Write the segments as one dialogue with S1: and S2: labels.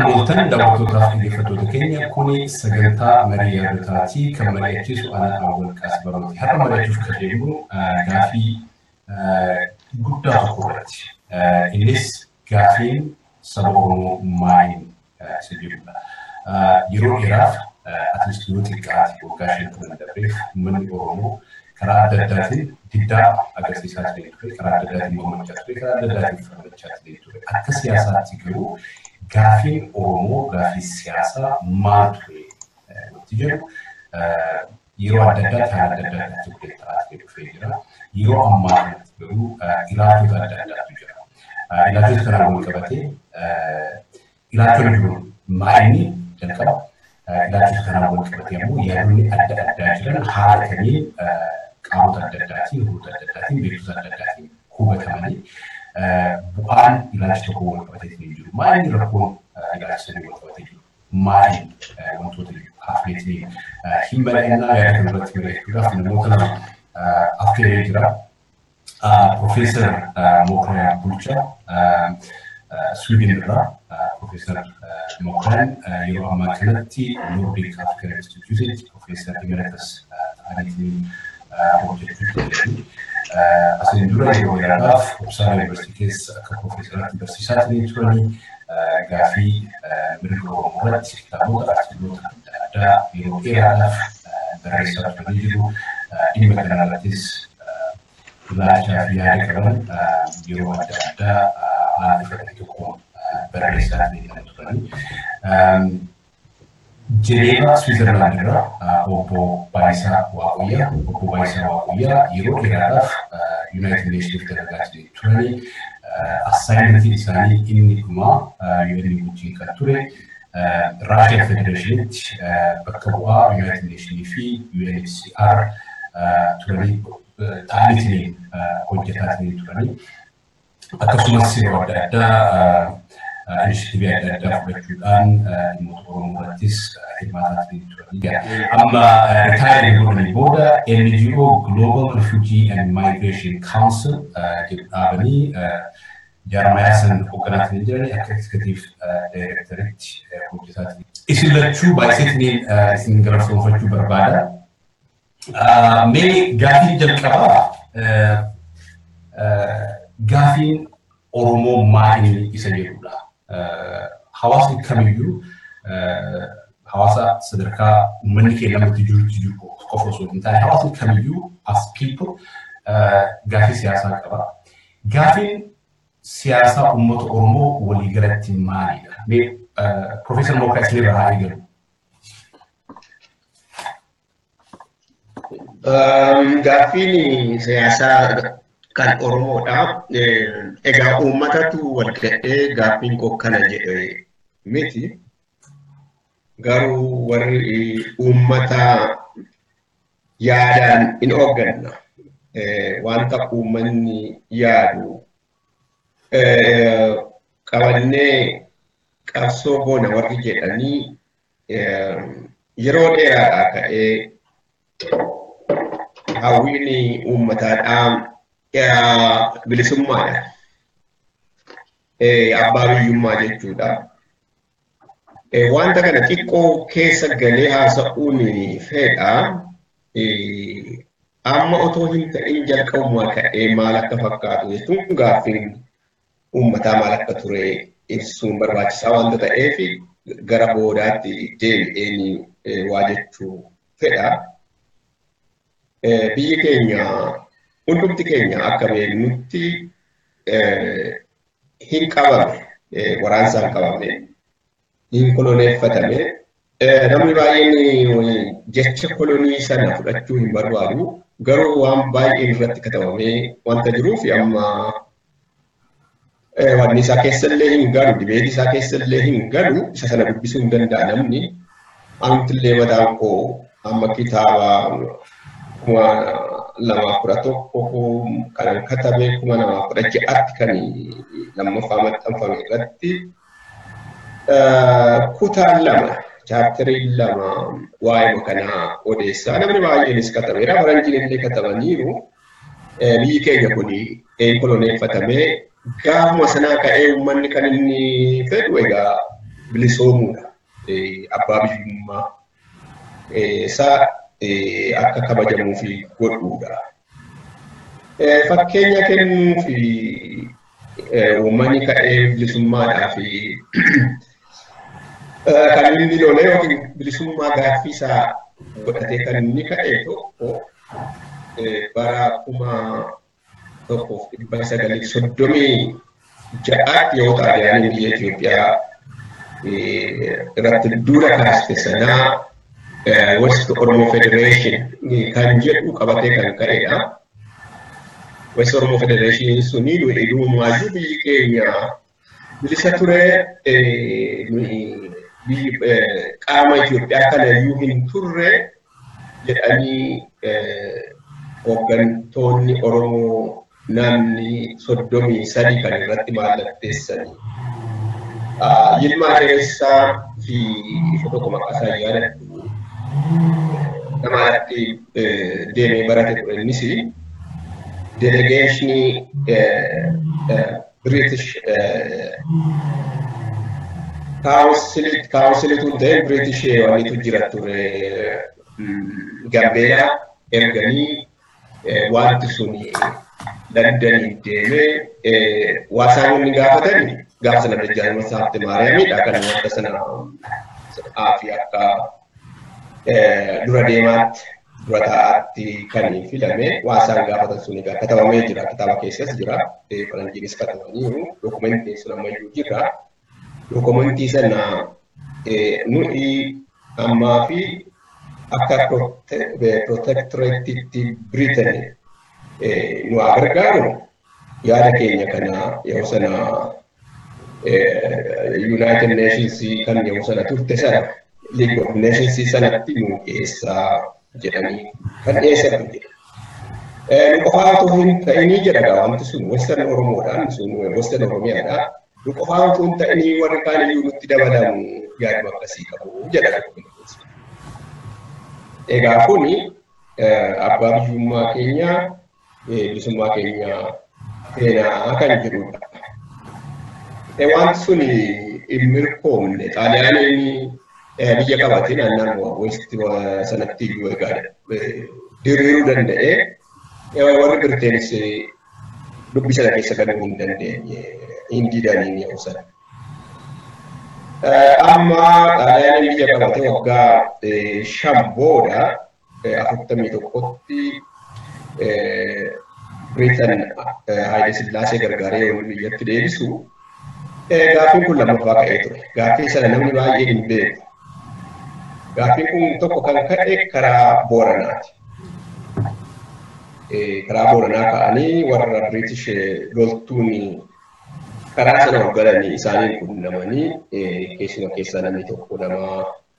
S1: Akka mooltan daawwattootaaf dhaggeeffattoota keenya kuni sagantaa marii yaadotaatii kan mari'achiisu ana awwal qaas barooti. Har'a mari'achuuf kan deemnu gaafii guddaa tokko irratti. Innis gaafiin saba Oromoo maaliin isa jedhudha. Yeroo dheeraaf atileet yoo xiqqaate waggaa shantaman darbeef uummanni Oromoo karaa adda addaatiin diddaa agarsiisaa ture ture karaa adda addaatiin mormachaa ture karaa adda addaatiin falmachaa ture ture akka siyaasaatti garuu gaafiin Oromoo gaafii siyaasaa maal ture wanti jedhu yeroo adda addaatti haala adda addaatti ture ta'aa dhufee jira yeroo ammaa kanatti garuu ilaalchota adda addaatu jira ilaalchota kanaan wal qabatee ilaalchonni jiru maa'inni jalqaba ilaalchota kanaan wal qabatee ammoo yaadonni adda addaa jiran haala kamiin qaamota adda addaatiin, huboota adda addaatiin, beektota adda addaatiin hubatamanii bu'aan ilaalcha tokko wal qabatee hin jiru. Maaliin rakkoon ilaalcha sanii wal qabatee jiru? Maaliin wantoota hafneetiin hin mari'annaa yaada kan irratti mari'achuudhaaf namoota lama affeeree jira. Profeesar Mokraa Bulchaa Sweden irraa Profeesar Mokran yeroo ammaa kanatti Nordic African Institute Profeesar Emeritus ta'aniitiin hojjechuu danda'anii asiin dura yeroo dheeraadhaaf Uppsala Yuunivarsiitii keessa akka Profeesaraatti barsiisaa turanii gaafii mirga Oromoo irratti kitaabota artikaloota adda addaa yeroo dheeraadhaaf barreessaa turanii jiru. Dhimma kanarrattis ilaalchaa fi yaada qaban yeroo adda addaa haala ifa tokkoon barreessaa turanii. Jeneeva Switzerland irraa obbo Baayisaa Waaquyyaa obbo Baayisaa Waaquyyaa yeroo dheeraadhaaf Yuunaayitid Neeshiniif dalagaa turanii assaayimentiin isaanii inni dhumaa UN wajjin kan ture Raashiyaa Federeeshinitti bakka bu'aa Yuunaayitid Neeshinii fi UNHCR turanii ta'aniitiin hojjetaa turanii akkasumas yeroo adda addaa inishitiivii adda addaa fudhachuudhaan dhimmoota Oromoo irrattis hirmaataa turanii amma ritaayirii godhanii booda NGO Global Refugee and Migration Council jedhu dhaabanii jaarmayaa san hoogganaa kan jiran akka eksekutiif daayirektaritti hojjetaa turan. Isin lachuu baay'iseetiin isin garafsoonfachuu barbaada. Mee gaafiin jalqabaa gaafiin Oromoo maali isa jedhudha. Hawaasni kamiyyuu hawaasa sadarkaa uummanni keenya namatti jirutti jiru qofa osoo hin taane hawaasni kamiyyuu as people gaafii siyaasaa qaba. Gaafiin siyaasaa uummata Oromoo waliigalatti maalidha? Mee Profeesar Mokaa isinirraa haa eegalu.
S2: Gaaffiin siyaasaa kan Oromoodha. Egaa uummatatu wal gadhee gaaffiin koo kana jedhe miti. Garuu warri uummata yaadaan in hoogganna. Wanta uummanni yaadu qabannee qabsoo goona warri jedhanii yeroo dheeraadhaa ka'ee hawwiin uummataadhaa bilisummaadha. Abbaa biyyummaa jechuudha. Wanta kana xiqqoo keessa galee haasa'uun fedha. Amma otoo hin ta'in jalqabumaa ka'ee maal akka fakkaatu jechuun gaaffiin uummataa maal akka ture ibsuun barbaachisaa wanta ta'eef gara boodaatti deebi'een waa jechuu fedha. Biyyi keenya hundumti keenya akka beeknutti hin qabame waraansaan qabame hin koloneeffatame namni baay'een jecha kolonii sana fudhachuu hin barbaadu garuu waan baay'een irratti katabamee wanta jiruuf amma wanni isaa keessallee hin galu dibeetii isaa keessallee hin galu isa sana dubbisuu hin danda'a namni amtillee mataan koo amma kitaaba kuma lamaaf kudha tokko kan katabee kuma lamaaf kudha ja'atti kan lammaffaa maxxanfame irratti kutaan lama chaaptariin lama waa'ee kanaa odeessaa namni baay'eenis katabeera faranjiin illee katabaniiru biyyi keenya kun koloneeffatamee gaafuma sanaa ka'ee uummanni kan inni fedhu egaa bilisoomuudha. Abbaa biyyummaa isaa akka kabajamuu fi godhuudha. Fakkeenya kennuu fi uummanni ka'ee bilisummaadhaa fi kan inni lolee yookiin bilisummaa gaaffii isaa godhatee kan inni ka'e tokko bara kuma tokkoof dhibba sagalii soddomii ja'aatti yoo xaaliyaaniin biyya Itoophiyaa irratti duula kaaste sanaa West Oromo Federation kan jedhu qabatee kan ka'edha. West Oromo Federation suni dhuumaayyuu biyyi keenya bilisa ture qaama Itoophiyaa kana iyyuu hin turre jedhanii hooggantoonni Oromoo namni soddomii sadi kan irratti mallatteessanii. Yilmaa Dheeressaa fi isa tokko maqaasaa yaadadhu namaatti deemee barate ture innis delegeeshinii British kaawunsilitu ta'e British walitu jira ture Gambeelaa erganii wanti suni Londaniin deemee waasaan inni gaafatanii gaafa sana Dajjaalii Masaafte Maariyaamidha kan wanta sana fi akka dura deemaatti dura taa'aatti kan filame waasaan gaafatan sun egaa katabamee jira kitaaba keessas jira faranjiinis katabaniiru dookumentiin sun ammayyuu jira dookumentii sana nuyi ammaa fi akka protectoreetitti Britain nu gargaaru yaada keenya kana yeroo sana United Nations kan yeroo sana turte sana League of Nations sanatti nu dhiyeessaa jedhanii kan dhiyeessan jedhe. Nu qofaa otoo hin ta'inii jedha wanti sun Western Oromoodhaan sun Western Oromiyaadha. Nu qofaa otoo hin ta'inii warri kaan iyyuu nutti dabalamu yaaduma akkasii qabu jedha. Egaa kuni abbaa biyyummaa keenyaa bilisummaa keenyaa seenaa kan jedhudha. Wanti sun hin mirkoomne xaaliyaaniin biyya qabatee naannoo westi sanatti iyyuu egaa diriiruu danda'ee warri Birteenis dubbii sana keessa galuu hin dandeenye hin didaniin yeroo sana. Amma xaaliyaaniin biyya qabatee waggaa shan booda afurtamii tokkotti Biritan Haayile Sillaasee gargaaree yoo biyyatti deebisu gaaffiin kun lammaffaa ka'ee ture. Gaaffii sana namni baay'ee hin beeku. Gaaffiin kun tokko kan ka'e karaa Booranaati. Karaa Booranaa ka'anii warra British loltuun karaa sana hoggananii isaaniin qunnamanii keessuma keessaa namni tokko nama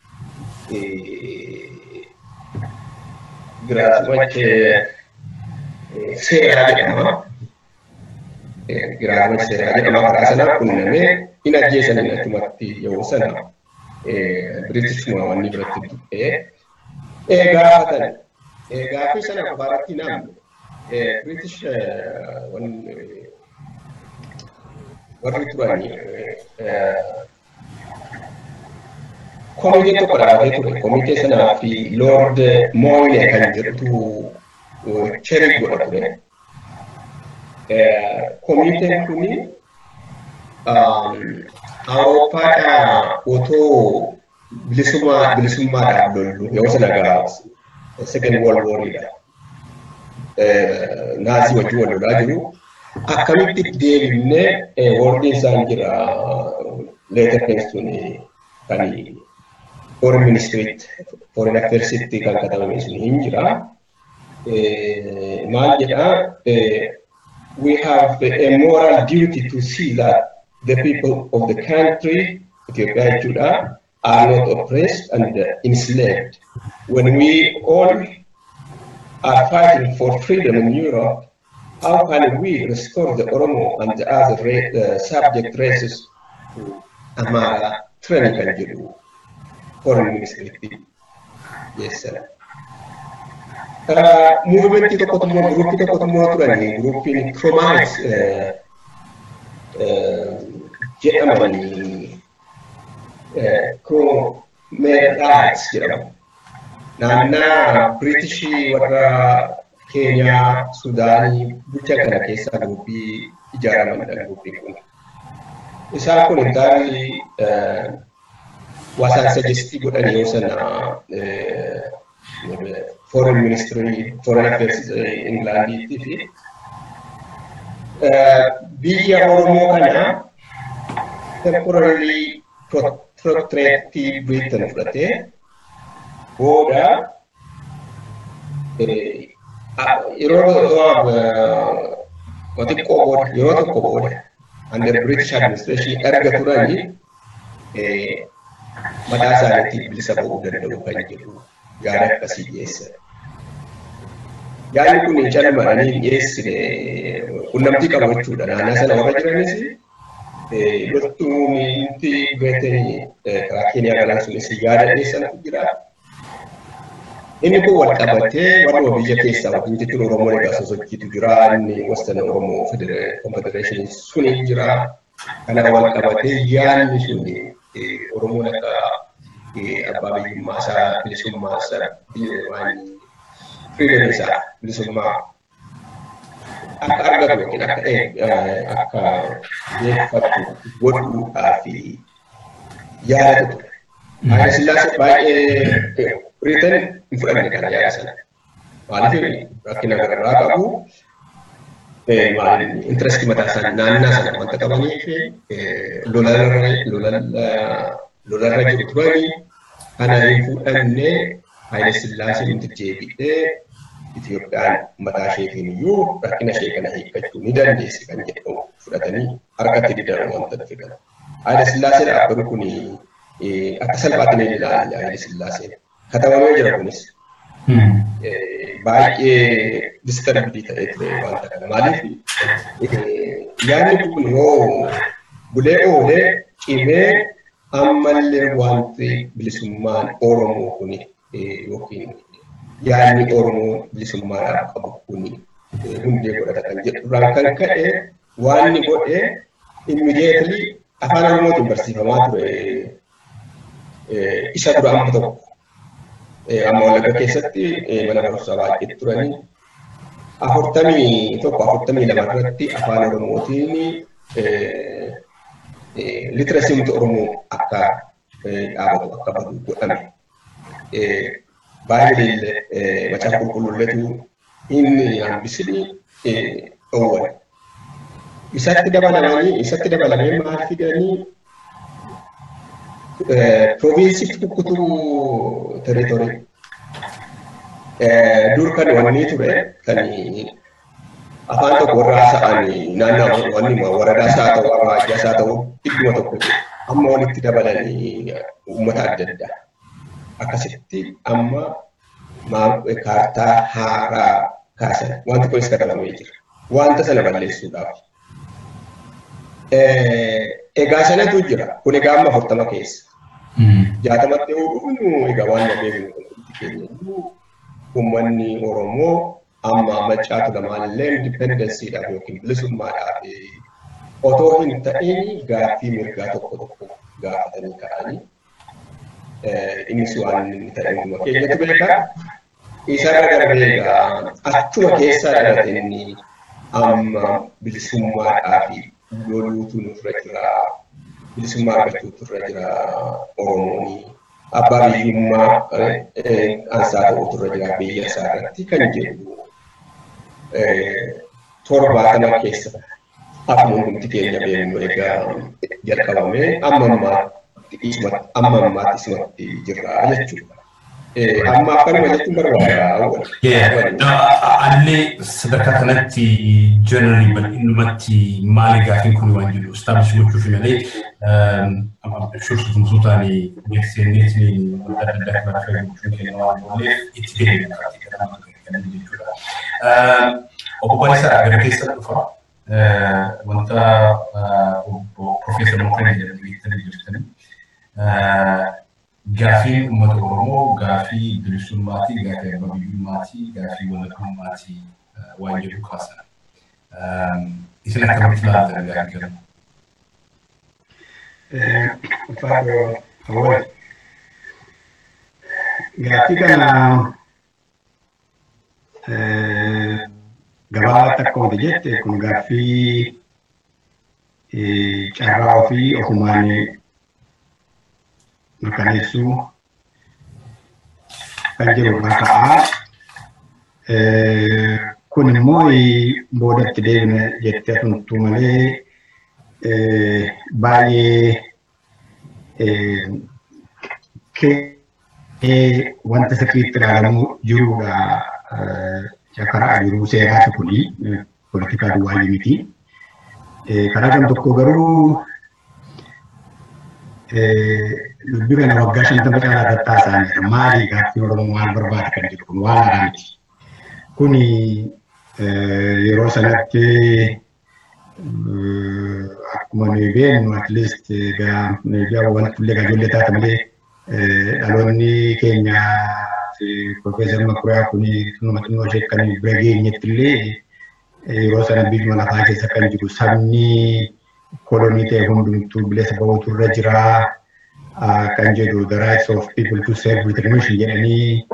S2: Giraazumachee seeraa jedhama. Giraazumachee seeraa jedhama karaa sana qunnamee hin ajjeesanii achumatti yeroo sana Biriitishuma wanni biratti dubbee gaafatan gaaffii sana qofaarratti namni Biriitish warri turanii komitee tokko dhaabatee ture. Komitee sanaa fi Lord Moyne kan jedhutu cherik godha ture. Komiteen kuni Awurooppaadhaa otoo bilisummaa bilisummaadhaaf lollu yeroo sana gaa second world warriidha. Naasii wajjin wal lolaa jiru. Akkamitti deebifnee wardiin isaan jira leetar keessuun kan foreign ministeriitti foreign affairs'itti kan katabame sun hin jira. Maal jedhaa we have a moral duty to see that the people of the country, Ethiopia jechuudha, are not oppressed and enslaved. When we all are fighting for freedom in Europe, how can we restore the Oromo and the other uh, subject races to Amara training kan jedhu foreign ministeriitti geessan. Muuvimentii tokkotu immoo guruppii tokkotu immoo turanii guruppiin Kromanis jedhamanii kun meedhaas jedhamu. Naannaa Biriitishii warra Keeniyaa, Sudaanii bulcha kana keessa gurbii ijaaramanidha gurbiin kun. Isaan kun intalli wasaan sajistii godhan yoo sana foreign ministry, foreign affairs Englandiitii fi biyya Oromoo kana temporarily protective Britain fudhatee booda yeroo xiqqoo booda yeroo tokko booda under British administration erga turanii mataa isaaniitiin bilisa ba'uu danda'u kan jedhu yaada akkasii dhiyeessan. Yaadni kun calmadhanii hin dhiyeessine qunnamtii qabu jechuudha. Naannaa sana warra jiranis loltuun inti beekanii karaa Keeniyaa galan sunis yaada dhiyeessantu jira. Inni kun wal qabatee warra biyya keessaa wajjin jechuun Oromoo egaa sosochiitu jira. Inni Western Oromoo Confederation suni jira. Kana wal qabatee yaadni suni Oromoon akka abbaa biyyummaa isaa bilisummaa isaa waan freedom isaa bilisummaa akka argatu yookiin akka akka beeffatu godhuudhaa fi yaadatu ture. Haayila Sillaasee baay'ee Biriteen hin fudhanne kana yaada sana. Maaliif rakkina garagaraa qabu intirestii mataa isaa naannaa sana wanta qabanii fi lolarra jiru turanii kana hin fudhannee Haayile Sillaaseen nuti deebi'ee Itoophiyaan mataa isheetiin iyyuu rakkina ishee kana hiikkachuu ni dandeessi kan jedhamu fudhatanii harkatti didan wanta fidan. Haayile Sillaaseen dhaabbanni kun akka salphaatti ni ilaalla Haayile Sillaaseen. Katabamee jira kunis. Baay'ee distarbii ta'ee ture wanta kana. Maaliif yaadni kun yoo bulee oolee cimee ammallee wanti bilisummaan Oromoo kun yookiin yaadni Oromoo bilisummaadhaaf qabu kun hundee godhata kan jedhurraan kan ka'e waan inni godhe immidiyeetli afaan Oromootiin barsiifamaa ture isa dura amma tokko. Amma Wallagga keessatti mana barumsaa baay'ee turanii afurtamii tokko afurtamii lama irratti afaan Oromootiin litirasiimti Oromoo akka dhaabatu akka badu godhame. Baay'ee macaafa qulqulluuletu inni hambisni dhoowwan. Isatti dabalamanii isatti dabalamee maal fidanii provinsiitti kukkutuu territorii. Dur kan wanni ture kan afaan tokko warra haasa'an naannoo wanni waradaa isaa ta'u awwaajjaa isaa ta'u idduma tokko amma walitti dabalanii uummata adda addaa. Akkasitti amma kaartaa haaraa kaasan wanti kunis katabamee jira. Wanta sana balleessuudhaaf. Egaa sanatu jira. Kun egaa amma afurtama keessa. Jaatamatti yoo dhufnu egaa waan beeknu keenya uummanni Oromoo amma maccaatu lamaallee indipendensiidhaaf yookiin bilisummaadhaaf otoo hin ta'in gaaffii mirgaa tokko tokko gaafatanii ka'anii innis waan inni ta'e hunduma keenyatti beekaa. Isarra darbee egaa achuma keessaa dhalate inni amma bilisummaadhaaf loluutu nurra jira. Bilisummaa argachuutu irra jira Oromoon. Abbaa biyyummaa ansaa ta'utu irra jira biyya isaa irratti kan jedhu torbaatama keessa akkuma hundumti keenya beeknu egaa jalqabamee amma ammaatti amma ammaatti isumatti jirra jechuudha. Amma akkanuma jechuun barbaada.
S1: Allee sadarkaa kanatti jenerali bal'inumatti maali gaafiin kun waan jiru istaabish gochuuf malee shursutumsuutaan beeksisneetiin wanta adda addaa kan akka gochuun keenya waan ooleef itti deemee jechuudha. Obbo Balisaa gara keessa dhufa wanta Profeesar Mokonii jedhamanii beektanii jirtanii gaafiin uummata Oromoo gaafii bilisummaatii, gaafii abbaa biyyummaatii, gaafii walakkummaatii waan jedhu kaasan. Isin akkamitti ilaaltan gaafii kana?
S3: Faadho Gaaffii kana gabaabaatti akka wanti jette kun gaaffii carraa ofii ofumaan mirkaneessuu kan jiru ka'a. Kun immoo boodatti deebina jettee atuntuu malee baay'ee wanta sirriitti ilaalamuu jirudha. Karaa jiruu seeraati kuni poolitikaa duwwaa miti. Karaa kan tokko garuu dubbii kana waggaa shantama caalaa irratti haasa'aniidha. Maali gaaffiin Oromoo maal barbaada kan jedhu kun waan haaraa miti. Kuni yeroo sanatti akkuma nuyi beeknu at least egaa egaa wanti illee ijoollee taate malee dhaloonni keenya Profeesar Makuriyaa kuni tunuma xinnoo ishee kan bira geenyetti illee yeroo sana biyyuma lafaa keessa kan jiru sabni kolonii ta'e hundumtuu bilisa bahuutu irra jira kan jedhu the rights of people to self determination jedhanii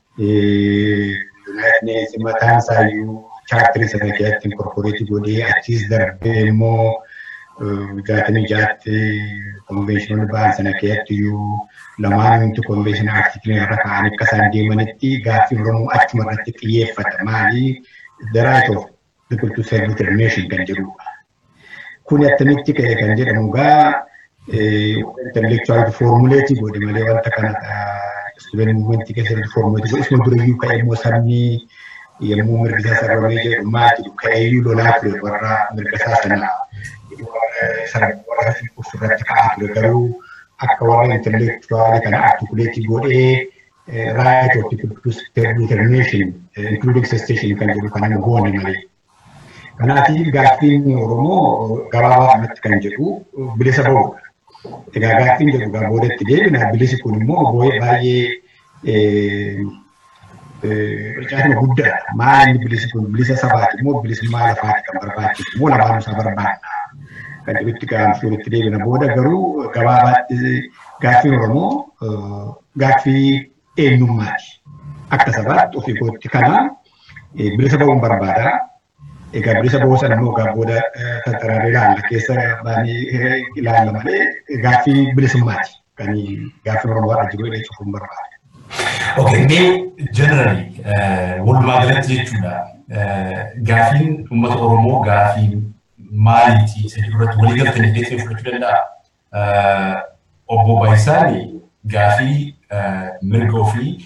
S3: United Nations mataan isaayyuu chaartirii sana keessatti inkorporeetii godhee achiis darbee immoo jaatamii jaatti konveeshinoonni ba'an sana keessatti iyyuu lamaan hundi konveeshinii artikilii irra ka'an akka isaan deemanitti gaaffii Oromoo achuma irratti xiyyeeffata. Maali? The right of people to self determination kan jedhudha. Kun attamitti ka'e kan jedhamu gaa intellectual formuleetii godhe malee wanta kana student movement keessatti formuleetii godhe isuma durayyuu ka'e immoo sabni yommuu mirga isaa sarbamee jedhu maal jedhu ka'eeyyuu lolaa ture warra mirga isaa sana warra irratti ka'aa ture garuu akka warra intellectual kana artikuleetii godhee right of people to self determination including secession kan jedhu kan hin goone malee. Kanaatiif gaaffiin Oromoo gabaabaa kanatti kan jedhu bilisa bahudha. Egaa gaaffiin jedhu gaa boodatti deebina bilisi kun immoo baay'ee Bilchaatuma guddaadha. Maali bilisi kun bilisa sabaati immoo bilisummaa lafaati kan barbaachisu immoo lamaan isaa barbaadna. Kan jedhutti gaafii walitti deebina booda garuu gabaabaatti gaaffiin Oromoo gaaffii eenyummaati. Akka sabaatti ofii kootti kana bilisa bahuun barbaada. Egaa bilisa bahuu sana immoo egaa booda tattaraaree ilaalla keessa baanii ilaalla malee gaaffii bilisummaati. Kan gaaffiin Oromoo har'a jiru jedhee cufuun barbaada.
S1: Okay, mee generally walumaa galatti jechuudha. Gaafiin uummata Oromoo gaafii maaliiti isa irratti walii galtanii keessee fudhachuu danda'a. Obbo Baayisaan gaafii mirga ofii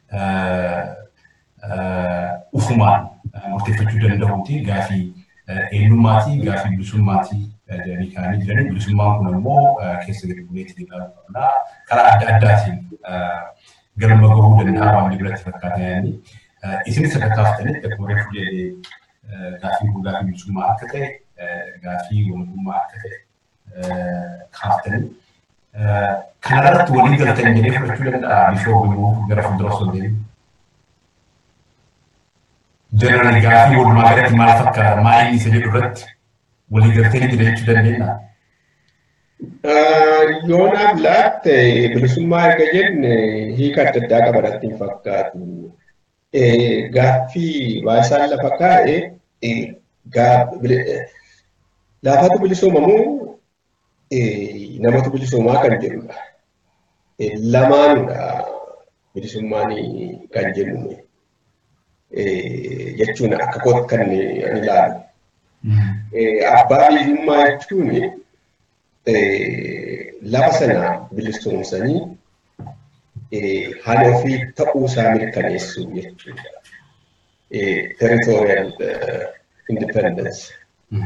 S1: ufumaan murteeffachuu danda'uuti. Gaafii eenyummaati, gaafii bilisummaatii jedhanii kaa'anii jiranii. Bilisummaan kun immoo keessa gadi buleetti ilaaluu qabna. Karaa adda addaatiin galma gahuu danda'a waan biratti fakkaatanii isin sadarkaaftanitti akkuma reefu jedhee gaafiin kun gaafii bilisummaa akka ta'e gaafii walummaa akka ta'e kaaftanii kanarratti walii galtan jedhee fudhachuu danda'a bifoo immoo gara fuuldura osoo deemu. Jenerali gaafii walumaa galatti maal fakkaata maal isa jedhu irratti walii galtee jira jechuu dandeenya.
S2: Yoonaaf laatte bilisummaa erga jenne hiika adda addaa qabanatti hin fakkaatu. Gaaffii baay'isaan lafa kaa'e laafatu bilisoomamu namatu bilisoomaa kan jedhudha. Lamaanudha bilisummaan kan jennu jechuun akka kootti kan ilaalu. Abbaa biyyummaa jechuun lafa sana bilisoomsanii haala ofii ta'uu isaa mirkaneessuu jechuudha. Territorial independence.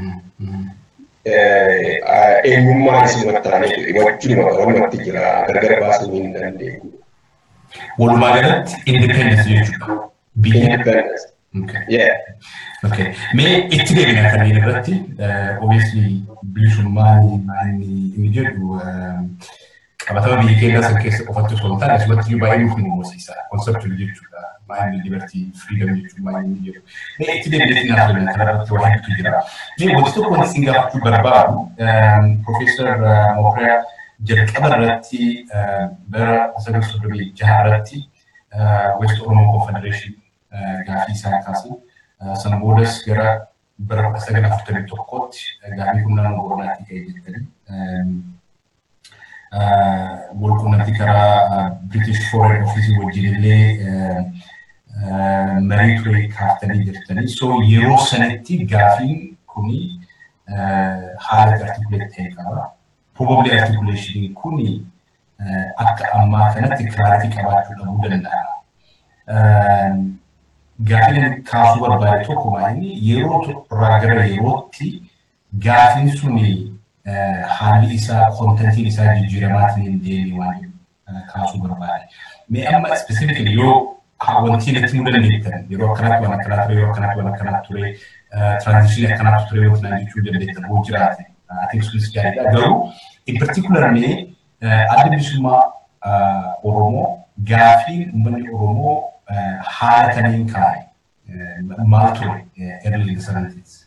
S2: Eenyummaan isuma taane wajjinuma walumatti jira gargar baasuu hin dandeenyu.
S1: Walumaa galatti independence jechuudha.
S2: Independence. Yeah.
S1: Okay. Mee itti deebina kanneen irratti obviously bilisummaan inni inni jedhu qabatama biyya keenya san keessa qofatti osoo hin taane asumatti iyyuu baay'ee nuuf muumursiisa konseptuun jechuudha. Maayinni libertii firiidam jechuun maayinni jedhu. Mee itti deebinee itti naaf deemna kana irratti waa hedduutu jira. Mee wanti tokko wanti isin gaafachuu barbaadu Profeesar Mokriyaa jalqaba irratti bara sagal soddomii jaha irratti West Oromoo Confederation gaafii isaan kaasan. Sana boodas gara bara kudha sagal afurtamii tokkotti gaafii kun naannoo Booranaatii ka'ee jettanii walquunnamtii karaa British Foreign Office wajjin illee marii ture kaaftanii jirtanii. So yeroo sanatti gaafiin kuni haala artikuleet ta'e qaba. Probably articulation kuni akka ammaa kanatti kiraaritii qabaachuu dhabuu danda'a. Gaafiin kaasuu barbaade tokko maali yeroo irraa gara yerootti gaafiin suni haalli isaa kontentiin isaa jijjiiramaatiin hin deemne waan kaasuu barbaade. Mee amma specifically yoo wanti natti himuu dandeettan yeroo akkanaatti waan akkanaa ture yeroo akkanaatti waan akkanaa ture transition akkanaatti ture yoo tanaan jechuu dandeettan hoo jiraate ati sunis gaariidha garuu in particular mee adda bilisummaa Oromoo gaafiin uummanni Oromoo haala kamiin kaa'e maal ture early in the seventies?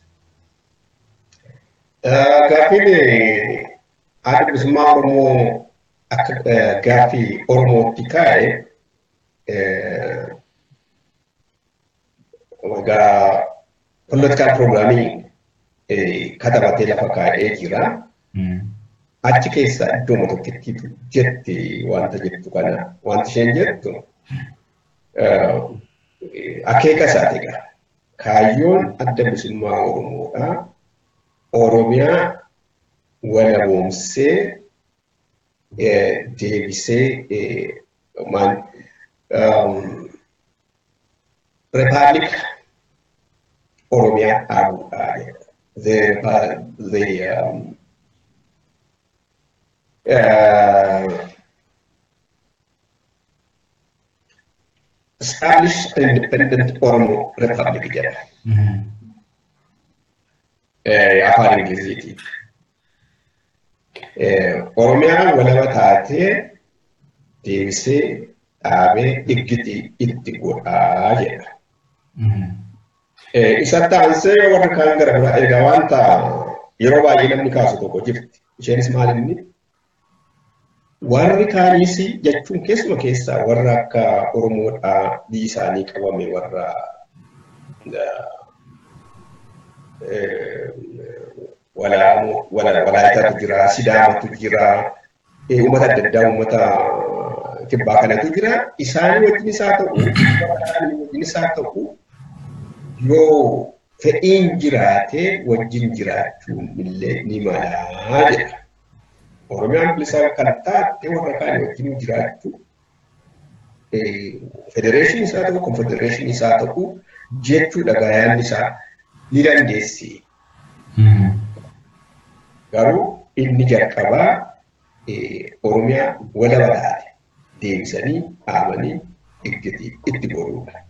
S2: Gaafiin adda bilisummaa Oromoo akka gaafii Oromootti kaa'e egaa political programming katabatee lafa kaa'ee jira. Achi keessa iddoo tokkotti jetti wanta jettu kana wanti isheen jettu akeeka isaati egaa. Kaayyoon adda bilisummaa Oromoodha. Oromiyaa walaboomsee deebisee maan Republic Oromiyaa dhaabuudha jedha. The, the um, uh, establish an independent Oromo Republic jedha. Afaan Ingiliziiti. Oromiyaan walaba taatee deebisee dhaabee iggiti itti godhaa jedha. Isatti aansee warra kaan gara biraa egaa wanta yeroo baay'ee namni kaasu tokko jirti. Isheenis maal inni? Warri kaanis jechuun keessuma keessaa warra akka Oromoodhaa biyyi isaanii qabame warra Walaayitaatu jira, Sidaamatu jira, uummata adda addaa uummata kibbaa kanatu jira. Isaan wajjinis haa ta'u, wajjinis haa ta'u, yoo fedhiin jiraate wajjin jiraachuun illee ni malaa jedha. Oromiyaan bilisaa kan taate warra kaan wajjin jiraachuu federeeshinii isaa ta'u, konfedereeshinii isaa ta'u jechuudha gaayaan isaa ni dandeessi. Garuu inni jalqabaa Oromiyaa walaba taate deebisanii dhaabanii itti godhuudha.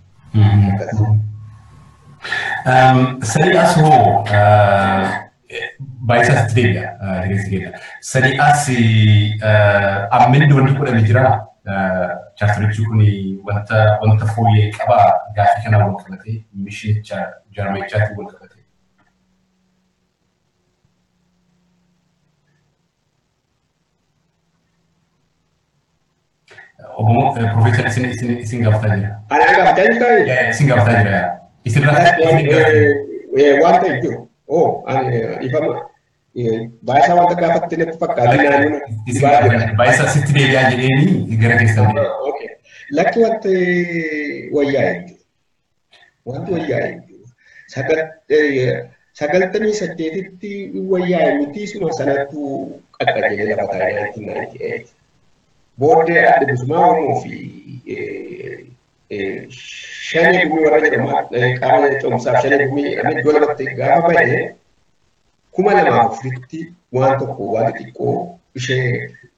S1: Sadii as hoo baay'isaa sitti deebi'a. Deeggarsi keenya. Sadii as amminni wanti godhame jira. Chaartarichi kun wanta wanta fooyyee qaba gaafii kanaan wal qabatee mishinicha jaarmaichaatti wal qabatee. Obbo Profeesar isin isin isin gaafataa jira.
S2: Ana gaafataa jirta?
S1: Isin gaafataa jira. Isin
S2: Wanta jiru. Oo, ifama. Baay'isaa wanta gaafatte natti fakkaata.
S1: Baay'isaa sitti deebi'aa jedheeni gara keessan.
S2: Lakki wanti wayyaa jiru. Wanti wayyaa jiru. Sagaltamii saddeetitti wayyaa miti suma sanattu qaqqajeelee lafa taa'ee 1998. booddee adda bilisummaa Oromoo fi shanii gumii warra jedhamaa qaama cimsaaf shanii gumii jedhamee iddoo lamatti gaafa ba'e kuma lamaaf afuritti waan tokko waan xixiqqoo ishee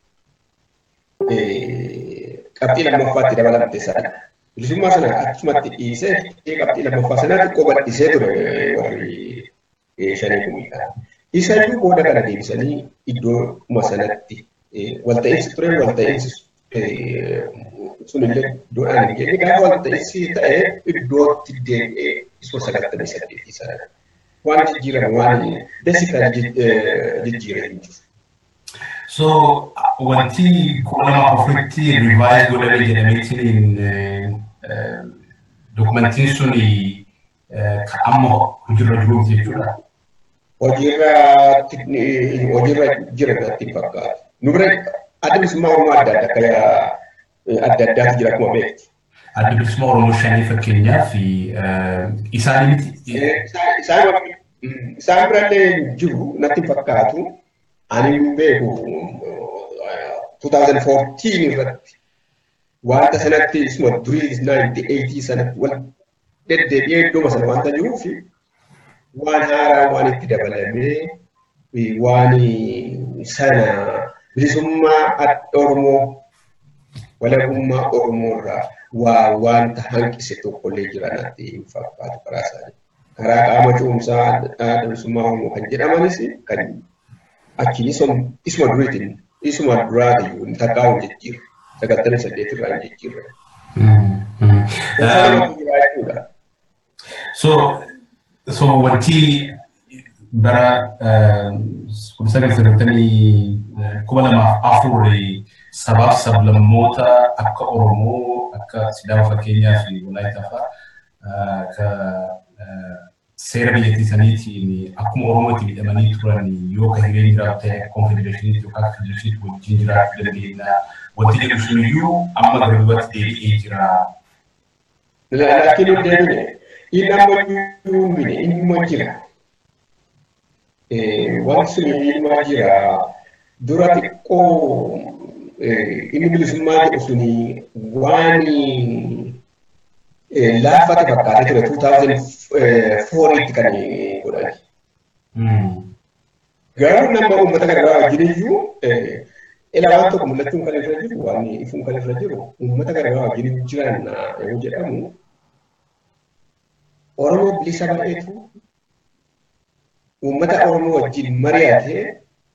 S2: qabxii lammaffaatti dabalamte sana. Bilisummaa sana achumatti dhiisee qabxii lammaffaa sana xiqqoo bal'isee ture warri shanii gumiidha. Isayyuu booda kana deebisanii iddoo sanatti walta'iinsi ture walta'iinsi sunillee iddoodhaan hin geenye gaafa walta'iinsi ta'e iddootti deebi'ee isoo sagaltamii saddeetii sana waan jijjiirame waan beesikal jijjiirame hin jiru.
S1: So wanti kuma lama afuritti rivaayiz godhame jedhameetiin dokumentiin sun kan amma hojiirra jiru jechuudha.
S2: Hojiirra hojiirra jira natti fakkaata. Nu bira adda bilisummaa Oromoo adda adda akka adda addaatu jira akkuma beektu.
S1: Adda bilisummaa Oromoo shanii fakkeenyaaf isaan miti.
S2: Isaan birallee jiru natti fakkaatu. Ani hin beeku 2014 irratti wanta sanatti isuma durii 98 sanatti wal deddeebi'ee iddooma sana wanta jiruuf waan haaraa waan itti dabalamee waan sana bilisummaa Oromoo walabummaa Oromoo irraa waa wanta hanqise tokkollee jira natti hin fakkaatu karaa isaanii. Karaa qaama cuumsaa adda bilisummaa Oromoo kan jedhamanis kan achi isuma duriitiin isuma duraatiin hin takkaa'u jijjiirra. Sagaltamii saddeet irraa hin jijjiirra.
S1: So, so wanti bara kuma sagal sagaltamii kuma lamaaf afur sabaaf sablammoota akka Oromoo akka Sidaama fakkeenyaa fi Walaayitaa fa'aa akka seera biyyattii saniitiin akkuma Oromootti miidhamanii turan yoo ka hireen jiraatu ta'e konfedereeshiniitti yookaan federeeshiniitti wajjin jiraachuu dandeenya. Wanti jedhu sun iyyuu amma gara duubatti deebi'ee jira.
S2: Laakiin hin deebine inni amma iyyuu hin inni jira. Wanti sun ilma jira. Dura xiqqoo inni bilisummaa jedhu suni waan laafate fakkaatee ture 2004tti kan godhani. Garuu nama uummata garaagaraa wajjin iyyuu ila waan tokko mul'achuun kan irra jiru waan ifuun kan irra jiru uummata garaagaraa wajjin jiran yoo jedhamu Oromoo bilisa baay'eetu uummata Oromoo wajjin mari'atee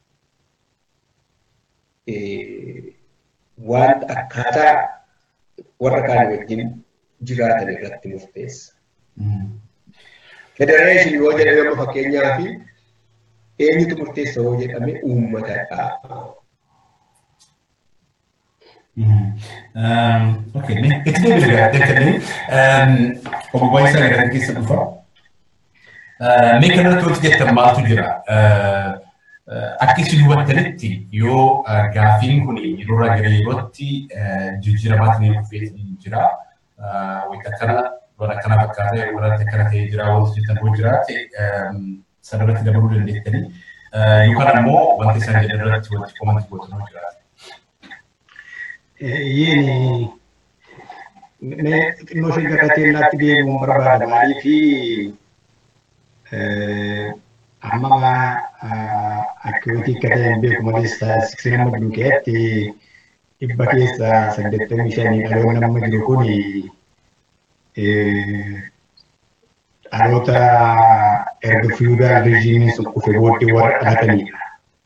S2: waan akkaataa warra kaan wajjin jiraatan irratti murteessa. Federeeshinii yoo jedhame amma fakkeenyaa fi eenyutu murteessa yoo jedhame uummatadha.
S1: Okay, itti deebiin deebiin obbo Isaa gara keessa dhufa. Mee kanarratti wanti jettan maaltu jira? Akka isin hubattanitti yoo gaaffiin kun yeroo irraa gara yerootti jijjiiramaatiin dhufee jira. Wanta kana waan akkana fakkaatee warratti akkana ta'ee jira wanti jettan yoo jiraate sanarratti dabaluu dandeettanii yookaan ammoo wanti isaan jedhan irratti wanti komanti gootan yoo jiraate.
S3: Yini xinnoo ishee gara teellaatti deemuun barbaada maaliifi amma akkiwiti akka ta'e hin beeku malee staatistikii nama jiru keessatti dhibba keessa saddeettamii shanii dhaloonni nama jiru kun dhaloota erga fiyuudaal riijiimiin sun kufe booddee warra dhalatanidha.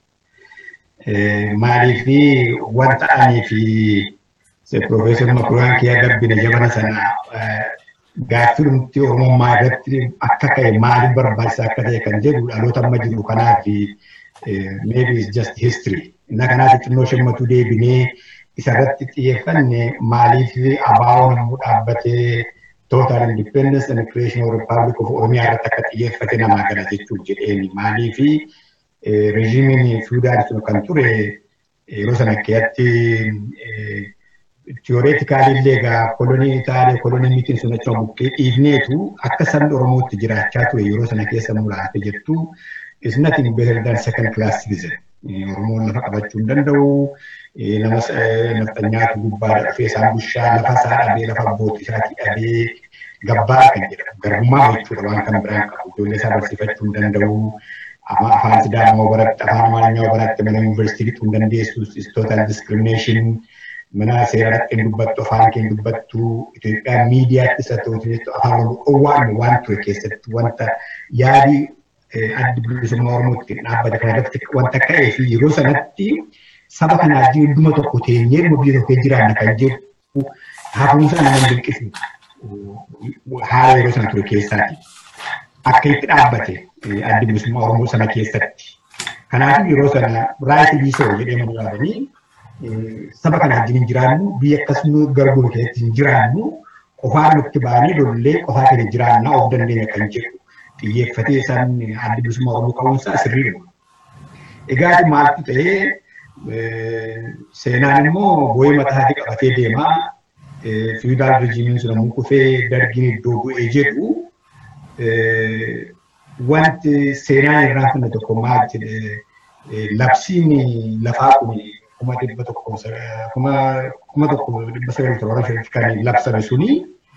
S3: Maaliifi wanta ani fi Profeesar Makuraan kiyyaa gabbina jabana sana gaaffii dhumti Oromummaa irratti akka ka'e maaliif barbaachisaa akka ta'e kan jedhu dhaloota amma jiru kanaaf maybe it's just history. Inna kanaaf xinnoo shammatu deebinee isarratti xiyyeeffanne maaliif abaawoon ammoo dhaabbatee total independence and creation of republic of Oromiyaa irratti akka xiyyeeffate namaa gala jechuuf jedheeni maaliif rejiimiin fiudaal sun kan ture yeroo sana keessatti tiyoreetikaalii illee egaa kolonii Itaalee kolonii mitiin sun achuma buqqee dhiifneetu akka sabni Oromootti jiraachaa ture yeroo sana keessa muraate jettu is nothing better than second class citizen. Oromoon lafa qabachuu hin danda'u. Nama nafxanyaatu gubbaadha dhufee isaan bushaa lafa isaa dhabee lafa abbootii isaatii dhabee gabbaa kan jedhamu garbummaa jechuudha waan kan biraan qabu ijoollee isaa barsiifachuu hin danda'u. Afaan Sidaamaa baratti afaan Amaarinyaa baratti mana yuunivarsiitii fixuu hin dandeessu is total discrimination. mana seeratti hin dubbattu afaan kee hin dubbattu Itoophiyaan miidiyaatti isa ta'u jechuudha afaan owwaan waan ture keessatti wanta yaadi addi bilisummaa Oromootti dhaabbate kana irratti wanta ka'ee fi yeroo sanatti saba kanaa hunduma tokko teenyee dhuma biyya tokko jiraanna kan jedhu hafuunsa nama dinqisiisu haala yeroo sana ture keessaati. Akka itti dhaabbate addi bilisummaa Oromoo sana keessatti Kanaaf yeroo sana raayit biisoo jedhee mul'atanii saba kana wajjin hin jiraannu biyya akkasuma garbuun keessatti hin jiraannu qofaa nutti baanii lollee qofaa keenya jiraannaa of dandeenya kan jedhu xiyyeeffatee isaan adda bilisummaa Oromoo qabuunsaa sirriidha. Egaa maaltu ta'ee seenaan immoo boo'ee mataatii qabatee deemaa fiidaal rijiimiin sun ammoo kufee dargiin iddoo bu'ee jedhu wanti seenaan irraa finne tokko maal jedhe labsiin lafaa kun kuma dhibba tokko kuma tokko dhibba sagal torba shanitti kan labsame suni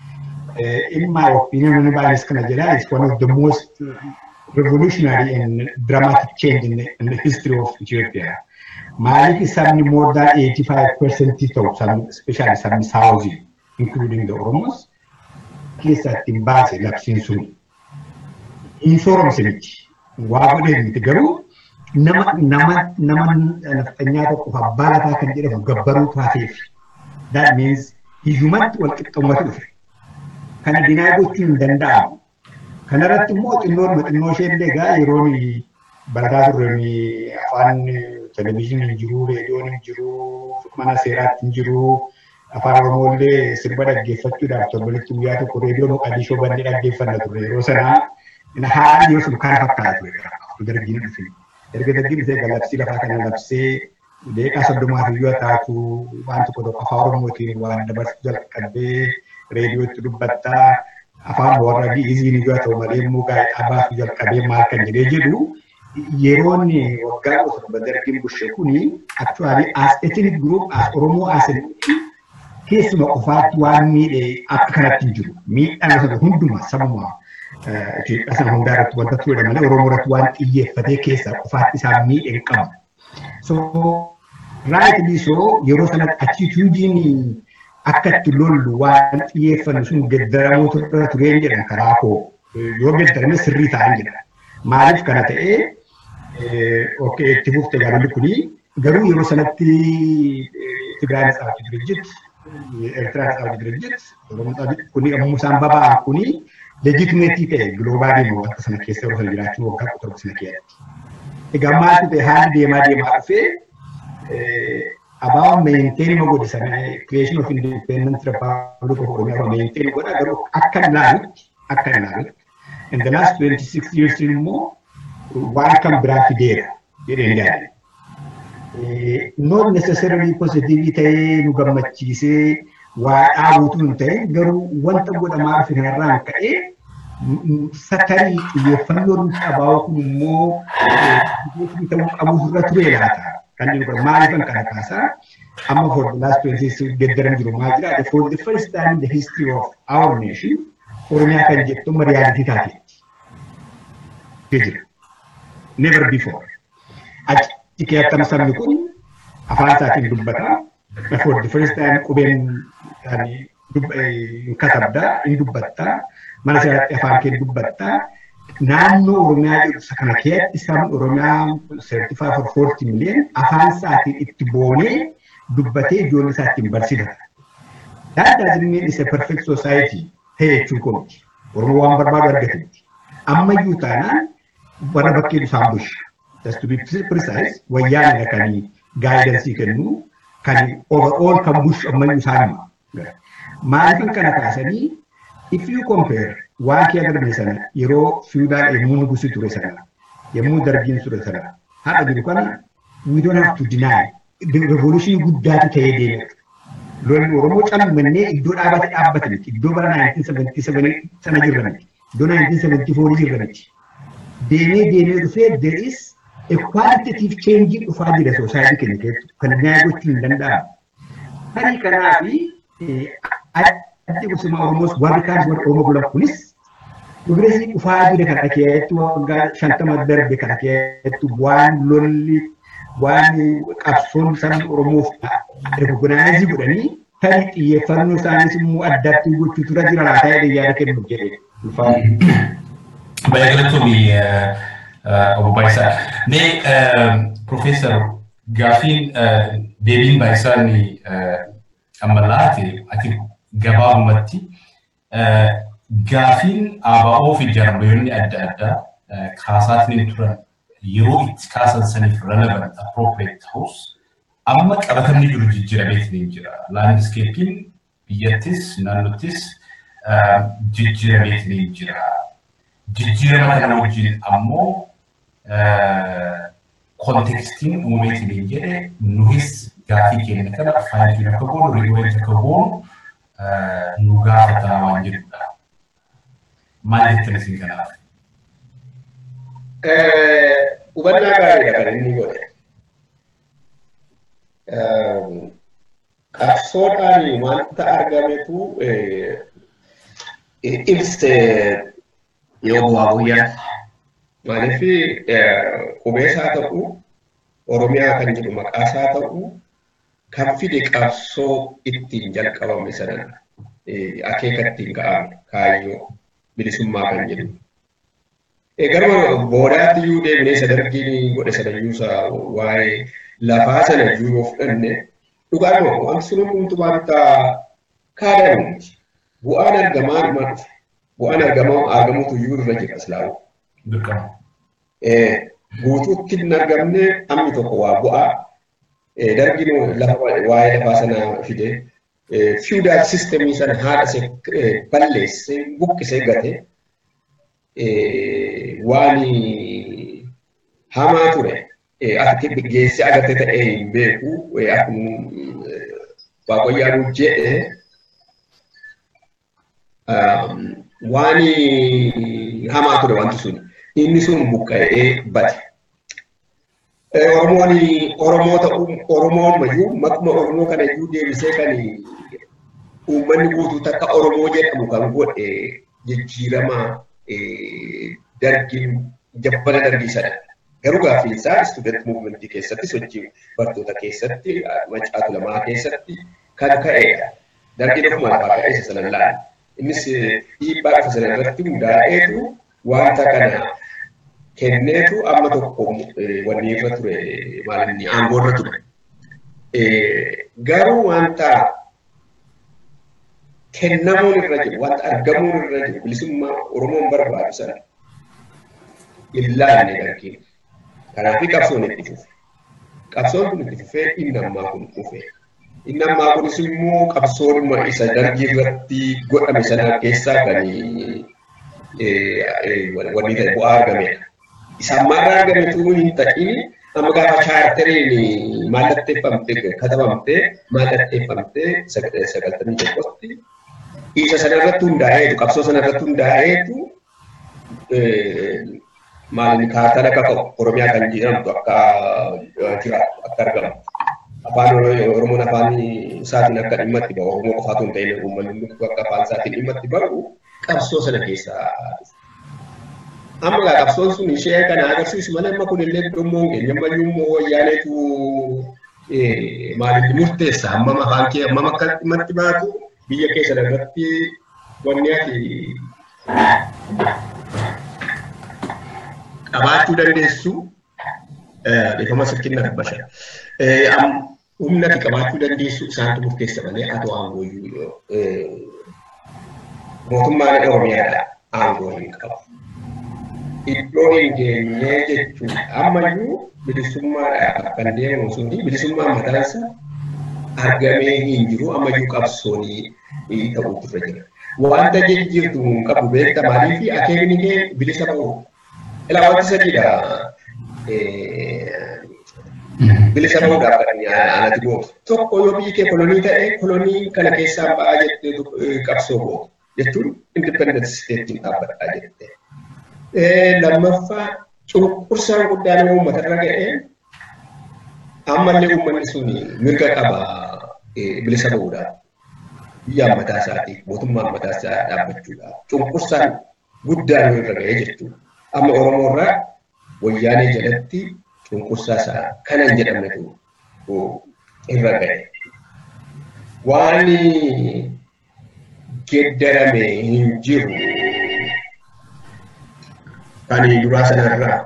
S3: in my opinion baay'ees kana jedha is one of the most revolutionary and dramatic change in the, in the history of Ethiopia. Maaliif sabni more than 85% ta'u sabni especially sabni Saawuzii including the Oromos keessatti hin baase labsiin suni. Hin sooromse miti. Waa godhee miti garuu nama nama nama nafxanyaa tokkoof abbaa lafaa kan jedhamu gabbaruu taateef. That means hiyyumatti wal qixxummatu dhufe. Kana dinaa gochuun hin danda'amu. Kanarratti immoo xinnoon xinnoo ishee illee egaa yeroon barataa turre afaan televizyiiniin hin jiru, reediyoon hin jiru, mana seeraatti hin jiru. Afaan Oromoo illee sirba dhaggeeffachuudhaaf torbanitti guyyaa tokko reediyoo Moqadishoo bannee dhaggeeffanna turre yeroo sanaa haalli yoo sun kana fakkaata ture dargiin dhufe. Erga dargiin dhufee galabsii lafaa kana labsee deeqaa soddomaaf iyyuu taatu waan tokko tokko afaan Oromootiin waan dabarsuu jalqabee reediyootti dubbattaa afaan warra gi'iziin iyyuu ta'u malee immoo gaa'idhaa baasuu jalqabee maal kan jedhee jedhu yeroon waggaa torba dargiin bushe kuni actually as ethnic group as Oromoo as keessuma qofaatti waan miidhe akka kanatti hin jiru. Miidhaan sana hunduma sabuma Itoophiyaa sana hundaa irratti wanta ture malee Oromoo irratti waan xiyyeeffatee keessaa qofaatti isaan miidhe hin qabu. So raayit biisoo yeroo sanatti attituudiin akka itti lollu waan xiyyeeffannu sun geddaramuu turre tureen jedhan karaa koo yoo geddarame sirrii ta'an jedha. Maaliif kana ta'ee okkee itti fufte jaalalli kuni garuu yeroo sanatti Tigraay Natsaawati Dirjit ኤርትራ ነጻ ድርጅት ኩኒ ሙሳን በባ ኩኒ ሌጂቲሜቲ ta'e giloobaalii moo akka sana keessa yeroo sana jiraachuu waggaa kudha tokko sana keessatti. Egaa maaltu ta'e haalli deemaa deemaa dhufee abaawan meenteen ma godhe sana creation of independent republic of Oromiyaa meenteen godha garuu akka ilaalutti akka ilaalutti in the last 26 years immoo waan kan biraa fideera jedheen yaadde. not necessarily positive ta'ee nu gammachiisee waa dhaabuutu hin ta'e garuu wanta godhamaa dhufe kanarraan ka'ee satarii xiyyeeffannoo nuti qabaa'u kun immoo ta'uu qabu irra ture laata. Kan inni godha maaliifan kana kaasaa amma for the last 26 geddaran jiru maal jira for the first time in the history of our nation Oromiyaa kan jettu amma riyaalitii taateetti. Jira. Never before. Achi keessatti sabni kun afaan isaatiin dubbata. For the first time qubeen katabda, hin dubbatta. Mana seeraatti afaan kee dubbatta. Naannoo Oromiyaa jedhu kana keessatti sabni Oromiyaa seertifaa for forty million afaan isaatiin itti boonee dubbatee ijoollee isaa ittiin barsiifata. That doesn't mean it's a perfect society ta'e jechuun kooti. Oromoo waan barbaadu argatetti. Ammayyuu taanaan warra bakkee isaan busha. just to be precise, wayyaanidha kan gaayidensii kennu kan overall kan bushu ammayyuu isaanima. Maaliifin kana kaasanii if you compare waan kee darbe sana yeroo fiudaal yemmuu nugusi ture sana yemmuu dargiin ture sana haadha jiru kana we don't have to deny revolution guddaatu ta'ee deeme. Lolli Oromoo cammannee iddoo dhaabate dhaabbate miti. Iddoo bara 1977 sana jirra miti. Iddoo 1974 jirra miti. Deemee deemee dhufee there is a qualitative change dhufaa jira society keenya keessatti kan nyaaya gochuun hin danda'amu. Tarii kanaa fi addi gosuma Oromoos warri kaan warri Oromoo bulan kunis Progresii dhufaa jira kana keessatti waggaa shantama darbe kana keessatti waan lolli waan qabsoon sabni Oromoof rekogonaayizii godhanii tarii xiyyeeffannoo isaaniis immoo addaatti gochuu tura jira laataa jedhee yaada kennuuf jedhee.
S1: Baay'ee galatoomii obbo Baayisaa. Mee Profeesar gaafiin deebiin Baayisaan amma laate ati gabaabumatti gaafiin ABO fi jarmoonni adda addaa kaasaatiin turan yeroo itti kaasan saniif relevant appropriate ta'us amma qabatamni jiru jijjiirameetiin hin jira. Laandiskeepiin biyyattis naannottis jijjiirameetiin hin jira. Jijjiirama kana wajjin ammoo kontekstiin uumameetiin hin jedhe nuhis gaafii keenya kana faayitiin akka goonu riiwwanti akka goonu nu gaafataa waan jedhudha. Maal jettan isin kanaaf?
S2: Hubannaa gaariidha kan inni godhe. Qabsoodhaan wanta argametu ibse yoo bu'aa guyyaa. Maaliif qubeessaa ta'u Oromiyaa kan jedhu maqaasaa ta'u kan fide qabsoo ittiin jalqabame sanan akeeka ittiin ga'ame kaayyoo bilisummaa kan jedhu. Garuma boodaatti iyyuu deemnee isa dargiin godhe sanayyuusa waa'ee lafaa sana iyyuu yoo fudhanne dhugaadhuma wanti sun hundumtuu wanta kaadamuuti. Bu'aan argamaa dhuma dhufe. Bu'aan argamaa argamuutu iyyuu irra jira islaamu.
S1: Dirqama.
S2: Guutuutti hin argamne amni tokko waa bu'aa. Dargiin lafa waa'ee lafaa sana fide. Feudal systemii sana haadha balleessee buqqisee gate. waan hamaa ture akka geesse agarte ta'ee hin beeku akkuma waaqayyaan jedhe waan hamaa ture wanti sun inni sun buqqa'ee bate. Oromoon Oromoo ta'uu Oromoon mayyuu makuma Oromoo kana iyyuu deebisee kan uummanni guutuu takka Oromoo jedhamu kan godhe jijjiirama dargiin jabbana dargii sana. Garuu gaaffii isaa istuudent muuvimentii keessatti sochii bartoota keessatti macaatu lamaa keessatti kan ka'edha. Dargiin ofuma lafaa ka'ee isa sana laala. Innis dhiibbaa dhufa sana irratti hundaa'eetu wanta kana kenneetu amma tokko wanni irra ture maalinni aangoo irra ture. Garuu wanta kennamuun irra jiru, wanta argamuun irra jiru, bilisummaa Oromoon barbaadu sana ilaalle dargiin. Kanaaf qabsoon itti fufe. Qabsoon kun itti fufee inni ammaa kun dhufe. Inni ammaa kunis immoo qabsoodhuma isa dargii irratti godhame sana keessaa kan wanni ta'e bu'aa argamedha. Isa ammaarraa argametu hin ta'in amma gaafa chaarteriin mallatteeffamte katabamte mallatteeffamte sagaltamii tokkotti isa sanarratti hundaa'eetu qabsoo sanarratti hundaa'eetu maalin kaartaan akka oromiyaa kan jedhamtu akka jiraatu akka argamu. Afaan Oromoon afaan isaatiin akka dhimma itti bahu Oromoo qofaatu hin ta'in uummanni hundi akka afaan isaatiin dhimma itti bahu qabsoo sana keessaa amma gaa qabsoon sun ishee kana agarsiisu malee amma kun illee dhummoo keenya ammayyuu immoo wayyaaneetu maalin murteessa hammam afaan kee hammam akka dhimma itti baatu biyya keessa irratti wanni ati qabaachuu dandeessu dhiifama sirkinna dabbasha. Humna ati qabaachuu dandeessu isaantu murteessa malee ati aangoo mootummaan Oromiyaadha aangoo hin qabu. Iddoo hin geenye jechuun ammayyuu bilisummaadhaaf kan deemamu suni bilisummaa mataansa argamee hin jiru ammayyuu qabsoonii ta'uutu irra jira. Wanta jijjiirtu hin qabu beekta maaliif akeekni kee bilisa ba'u. Ilaa wanti sadiidha. Bilisa ba'uudhaaf kan anatti gootu. Tokko yoo biyyi kee kolonii ta'e kolonii kana keessaa ba'aa jettee qabsoo gootu. Jechuun independent steetiin dhaabbadhaa jettee. Lammaffaa cunqursaan guddaan uummata irra ga'ee ammallee uummanni sun mirga qaba bilisa ba'uudhaaf. Biyyaan mataa isaatii mootummaan mataa isaa dhaabbachuudhaaf. Cunqursaan guddaan irra ga'ee jechuudha. Amma Oromoo irraa wayyaanee jalatti cunqursaa isaa kana hin jedhamnetu irra ga'e. Waan geddarame hin jiru kan duraa sanarraa.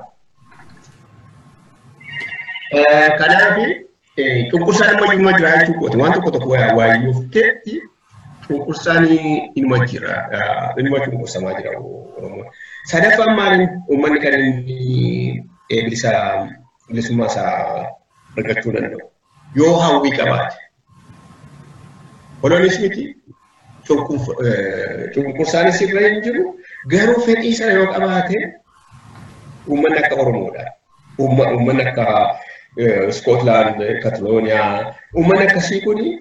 S2: Kanaaf cunqursaan immoo iyyuma jira jechuu kooti. Waan tokko tokko waayyooftee cunqursaan inuma jira. Inuma cunqursamaa jira Oromoo. Sadaffaan maaliin uummanni kan inni bilisa bilisummaa isaa argachuu danda'u. Yoo hawwii qabaate. Koloonismiti cunqursaanis irra hin jiru garuu fedhii sana yoo qabaate uummanni akka Oromoodha. Uummanni akka Scotland, Catalonia, uummanni akkasii kuni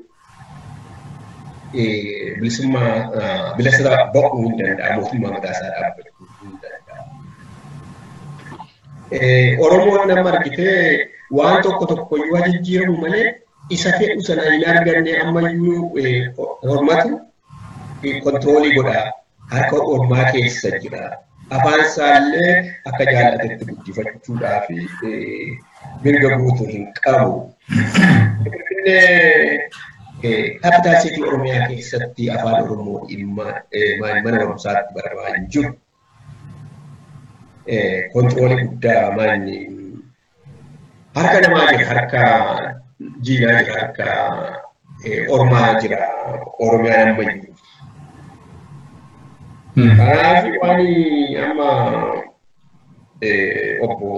S2: bilisummaa bilisa ba'uu hin danda'a mootummaa mataa isaa dhaabbachuu hin danda'a. Oromoon nama argitee waan tokko tokko yoo jijjiiramu malee isa fedhu sana hin arganne ammayyuu hormatu kontiroolii godha harka ormaa keessa jira. Afaan isaallee akka jaallatetti guddifachuudhaaf mirga guutuu hin qabu. Kaapitaal Siitii Oromiyaa keessatti afaan Oromoo dhimma mana barumsaatti baramaa hin jiru. Kontiroolii guddaa manni harka namaa jira, harka jiinaa jira, harka ormaa jira, Oromiyaa nama jiru. Kanaaf waan amma obbo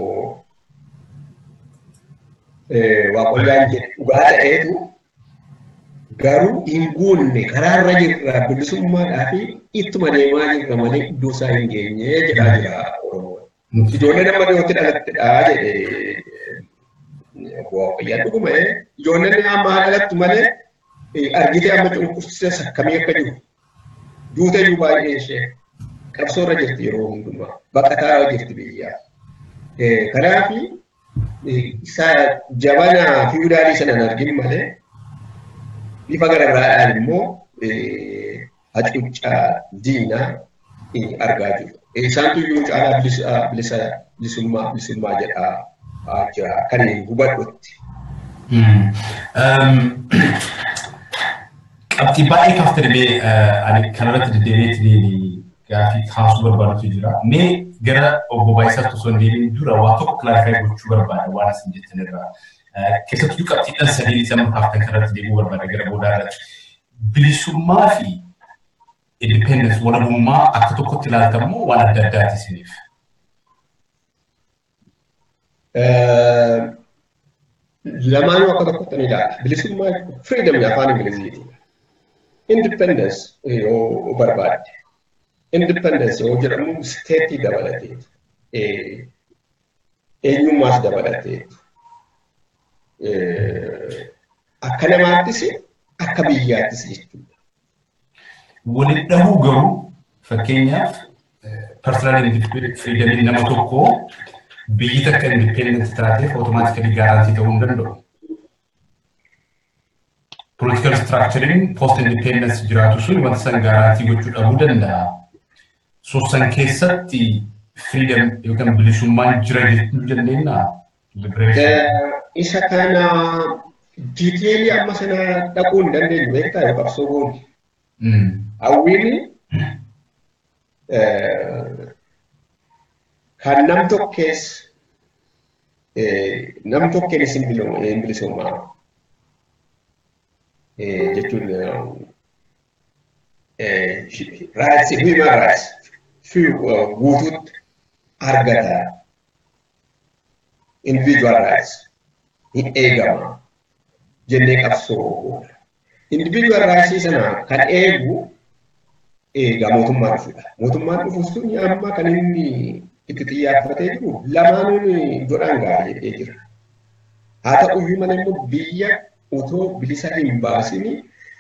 S2: Waaqoyyaan jedhu dhugaa ta'eetu garuu hin guunne karaarra jirra bilisummaadhaa fi ittuma deemaa jirra malee iddoo isaa hin geenye jedhaa jira Oromoon. Ijoollee nama dhiyootti dhalattedha jedhee obbo Waaqayyaan dhuguma ijoolleen amma dhalattu malee argitee amma cunqursee sakkamii akka jiru duuta iyyuu baay'ee ishee qabsoorra jirti yeroo hundumaa baqataa jirti biyyaa. Kanaaf isa jabana fiwudaalii sana hin argin malee bifa garagaraadhaan immoo hacuuccaa diinaa argaa jiru. Isaantu iyyuu caalaa bilisa bilisummaa bilisummaa jedhaa jira kan hubadhutti.
S1: Qabxii baay'ee kaaftee dhibee ani kanarratti deddeebiitti gaafii kaasuu barbaadutu jira. Mee gara obbo Baayisaatti osoo hin deebiin dura waa tokko kilaarifaayii gochuu barbaada waan isin jettan irraa. Keessattuu qabxiidhaan sadii sama kaaftan kanarratti deebi'uu barbaada gara boodaa irratti. Bilisummaa fi independence walabummaa akka tokkotti ilaaltamu waan adda addaati isiniif.
S2: Lamaanuu akka tokkotti ni ilaala. Bilisummaa freedom afaan Ingiliziiti. Independence yoo barbaadde. Independence yoo jedhamu steetii dabalatee eenyummaas dabalatee akka namaattis akka biyyaattis jechuudha.
S1: Waliin dhabuu garuu fakkeenyaaf personal freedom nama tokkoo biyyi takka independent taateef automaatikali gaarantii ta'uu hin danda'u. Political structuring post independence jiraatu sun wanta san gaarantii gochuu dhabuu danda'a. So san keessatti freedom yookaan bilisummaan jira jechuu dandeenya.
S2: Isa kana diiteelii amma sana dhaquu hin dandeenyu beektaa yoo qabsoo goone. Hawwiin kan nam tokkees nam tokkeenis hin bilisummaa jechuun rights human rights guutuutti argata individual rights hin eegama jennee qabsoo individual rights sana kan eegu eegaa mootummaa dhufuudha. Mootummaan dhufu sun amma kan inni itti xiyyaaffatee jiru lamaanuun godhaan gahaa jedhee jira. Haa ta'uyyuu malee immoo biyya utoo bilisa hin baasini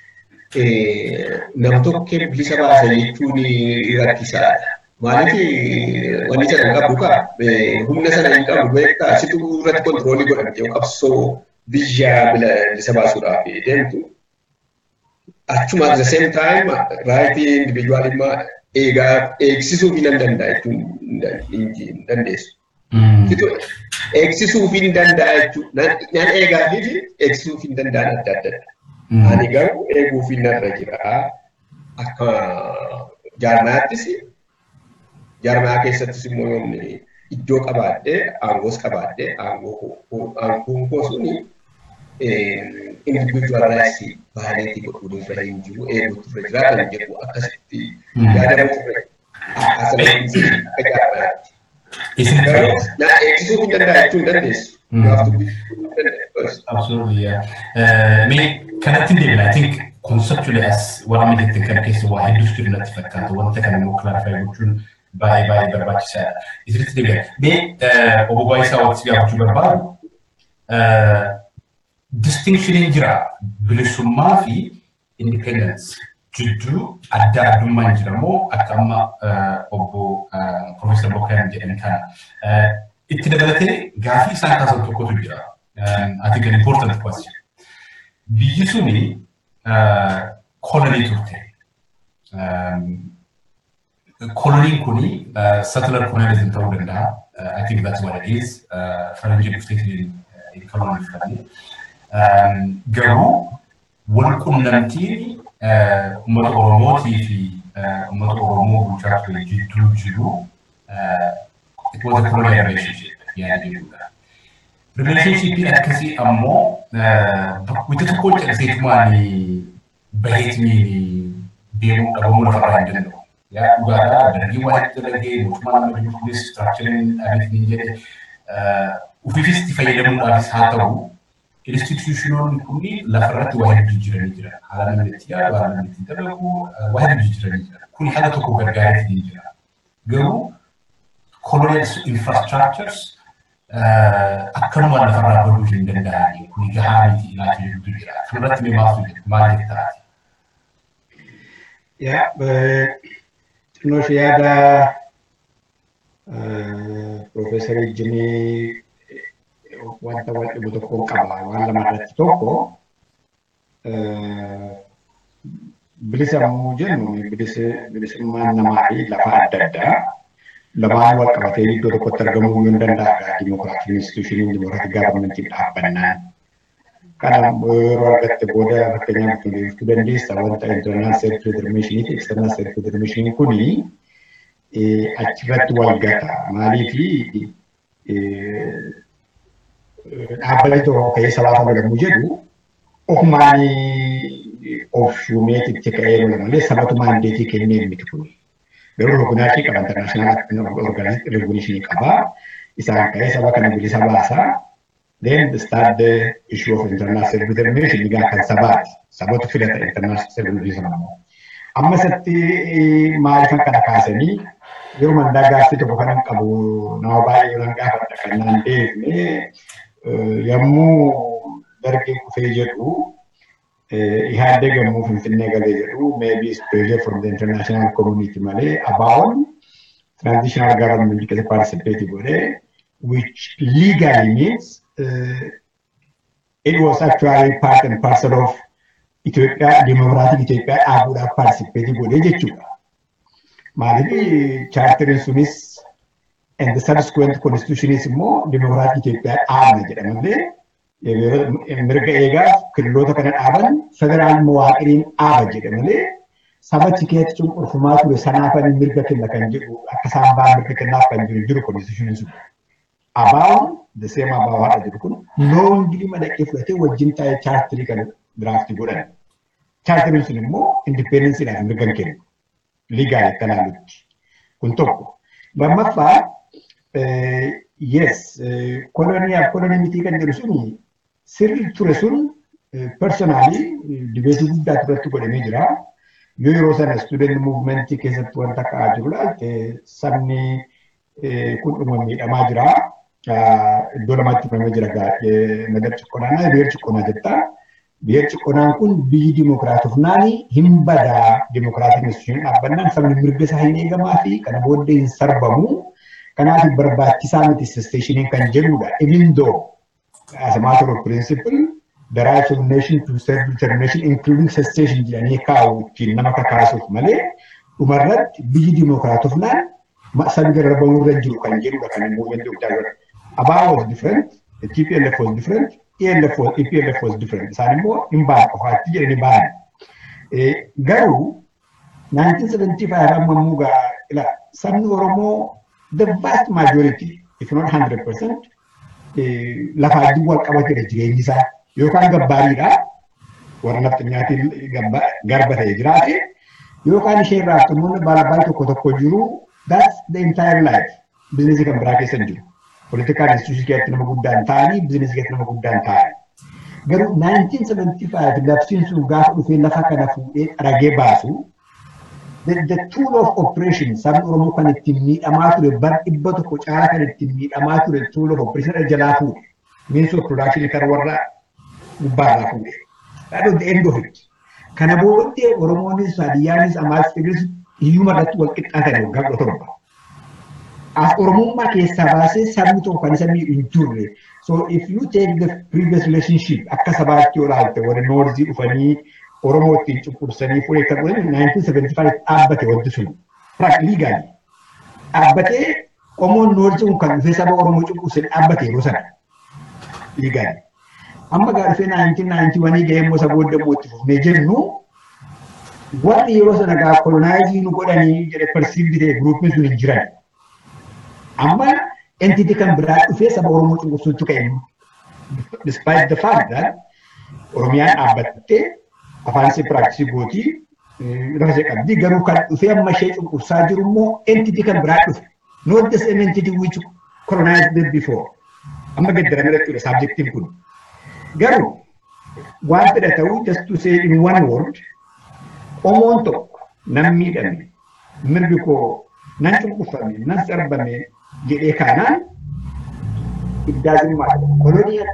S2: nam tokkee bilisa baasa jechuun rakkisaadha. Maaliif wanni sana hin qabu kaa humna sana hin qabu beektaa situ irratti kontiroolii godhamte qabsoo biyya bilisa baasuudhaaf deemtu. Achuma at the same time raayitii individuaalummaa eegaa eegsisuuf hin danda'a jechuun hin dandeessu. Eegsisuuf hin danda'a jechuun nan eegaa fi eegsisuuf hin danda'an adda addadha. Ani garuu eeguuf hin narra jira. Akka jaarmaattis jaarmaa keessattis immoo yoomni iddoo qabaadhee aangoos qabaadhee aangoon koo suni individual rights baaleetii godhuun irra hin jiru eeguutu irra jira kan jedhu akkasitti yaadamu irra akka jaarmaatti. Garuu na eegsisuu hin danda'a jechuu hin dandeessu.
S1: Absolutely, yeah. Mee kanatti deemna, I think conceptually as waan amma jettan kana keessa waa hedduutu jiru natti fakkaata. Wanta kana immoo clarify gochuun baay'ee baay'ee barbaachisaadha. Isirratti deebi'a. Mee obbo Baayisaa wanti gaafachuu barbaadu distinction jira bilisummaa fi independence jidduu adda addummaan jira moo akka amma obbo Profeesar Bokkaayan jedhan kana itti dabalatee gaafii isaan kaasan tokkotu jira. I think an important question. Biyyi suni kolonii turte. Koloniin kuni settler colonialism ta'uu danda'a. I think that's what it is. Faranjii dhufteetiin koloniifame. Garuu wal qunnamtiin uummata Oromootii fi uummata Oromoo bulchaa ture jidduu jiru it was a colonial relationship yaada jedhudha. Relationshipii akkasii ammoo wanta tokko calseetumaan baheetiin deemuu dhabamuu lafarraa hin danda'u. Yaa dhugaadhaa dargii waa itti dalagee mootummaan nama jiru kunis istiraakchariin dhabeetiin jedhe ofiifis itti fayyadamuudhaafis haa ta'u instituushinoonni kunni lafarratti waa hedduu jijjiiranii jiran. Haala namni itti yaadu, haala namni itti dalagu, waa hedduu jijjiiranii jiran. Kun haala tokko gargaareetiin jira. Garuu colonial infrastructures akkanumaan lafarraa baduu hin danda'ani. Kun gahaa miti ilaalcha jedhutu jira. Kanarratti mee maaltu jedhu maal jettaati?
S3: Yaa xinnoo ishee yaada Profeesar Ejjinii wanta wal dhibu tokko qaba. Waan lama irratti tokko bilisa yommuu jennu bilisummaan namaa fi lafa adda addaa lamaan wal qabatee iddoo tokkotti argamuu yoo danda'a dimokiraatiin institushiniin dimokiraatii gaafamentiin dhaabbannaan. Kana yeroo argatte booda fakkeenyaaf ibsuu dandeessa wanta internal self determination fi external self determination kuni achirratti wal gata. Maaliif dhaabbanni tokko ka'ee sabaa fayyadamuu jedhu ofumaan of shuumeetitti ka'ee malee sabatu maandeetii kennee miti kuni. garuu rukunaachii qaba international organization qaba isaan ka'ee saba kana bilisa baasa then start the issue of international self determination egaa kan sabaati sabatu filata international self determination ammoo amma isatti maaliifan kana kaasanii yeroo mandaa gaaffii tokko kanan qabu nama baay'ee yoon gaafadha kan naan deebine yommuu dargee kufee jedhu ihaadee gammuu finfinnee galee jedhu maybe is pressure from the international community malee about transitional government keessa participate godhe which legally means uh, it was actually part and parcel of Itoophiyaa dimokiraatii Itoophiyaa dhaabuudhaaf participate godhe jechuudha. Maaliif chaartiriin sunis and the subsequent constitutionis immoo dimokiraatii Itoophiyaa dhaabna jedha malee mirga eegaaf killoota kana dhaaban federaal mawaaqiriin dhaaba jedhe malee saba tikeetti cunqurfamaa ture sanaafan mirga kenna kan jedhu akka isaan ba'an mirga kennaaf kan jiru jiru konstitushiniin sun. Abaawon the same abaawoo haadha jiru kun loon gilima dhaqee fudhatee wajjin taa'ee chaartirii kan diraaftii godhan. Chaartiriin sun immoo indipendensiidhaaf mirga hin kennu. Ligaali akka ilaalutti. Kun tokko. Lammaffaa yes koloniyaaf kolonii mitii kan jedhu suni sirri ture sun personaalii dibeetii guddaa irratti godhamee jira. Yoo yeroo sana student muuvimentii keessatti wanta ka'aa jiru laalte sabni kun dhuma miidhamaa jira. Iddoo lamatti himamee jira nagar ciqqonaanaa biyya ciqqonaa jetta. Biyya ciqqonaan kun biyyi dimokiraatofnaani hin badaa dimokiraatiin instituushinii dhaabbannaan sabni mirga isaa hin eegamaa fi kana booddee hin sarbamu. Kanaaf barbaachisaa miti isteeshiniin kan jedhudha. Even though as a matter of principle the right of nation to self determination including secession jedhanii kaa'u ittiin nama kakaasuuf malee dhumarratti biyyi dimokiraatofnaan sabi garrabamuu irra jiru kan jedhudha kan immoo wanti guddaa Abaa was different, the TPLF was different, ELF was, EPLF was different. Isaan immoo hin ba'an qofaatti jedhanii ba'an. Garuu 1975 amma immoo ila sabni Oromoo the vast majority, if not 100%, lafa adii wal qabatedha jireenyi isaa yookaan gabbaariidha. Warra nafti nyaatiin garba ta'e jiraate yookaan ishee irraa namoonni baalabbaa tokko tokko jiru that's the entire life. bizinesii kan biraa keessa hin jiru. Politikaal instituusii keessatti nama guddaan ta'anii bizinesii keessatti nama guddaan ta'anii. Garuu 1975 labsiin sun gaafa dhufee lafa kana fuudhee ragee baasu the, the tool of operation sabni Oromoo kan ittiin miidhamaa ture bar dhibba tokko caalaa kan ittiin miidhamaa ture tool of operation jalaa fuudhe. Means of production kan warra gubbaarraa fuudhe. That was the end of it. Kana booddee Oromoonis, Hadiyyaanis, Amaaras, Tigris hiyyuma irratti wal qixxaatan waggaa kudha torba. As Oromummaa keessaa baasee sabni tokko kan isa miidhu hin turre. So if you take the previous relationship akka sabaatti yoo ilaalte warri noorzii dhufanii Oromoo ittiin cunqursanii fuudhee kan godhan 1975 dhaabbate wanti sun. Frank legally. Dhaabbatee qomoon noorzii kun kan dhufee saba Oromoo cunqursanii dhaabbate yeroo sana. Legally. Amma gaa dhufee 1991 gahee immoo isa booddee immoo itti fufnee jennu warri yeroo sana gaa kolonaayiziin nu godhanii jedhe persiivdi ta'e guruupiin sun hin jiran. Amma entity kan biraa dhufee saba Oromoo cunqursuutu ka'e. Despite the fact that Oromiyaan dhaabbattee afaan ishee piraaksisii gootii lafa ishee qabdi garuu kan dhufee amma ishee cunqursaa jiru immoo entity kan biraa dhufe. Not the same entity which colonized them before. Amma gaddaramee jechuudha saabjektiin kun. Garuu waan fedha ta'uu just to say in one word Oromoon tokko nan miidhame mirgi koo nan cunqurfame nan sarbame jedhee kaanaan iddaazimmaa koloniyaa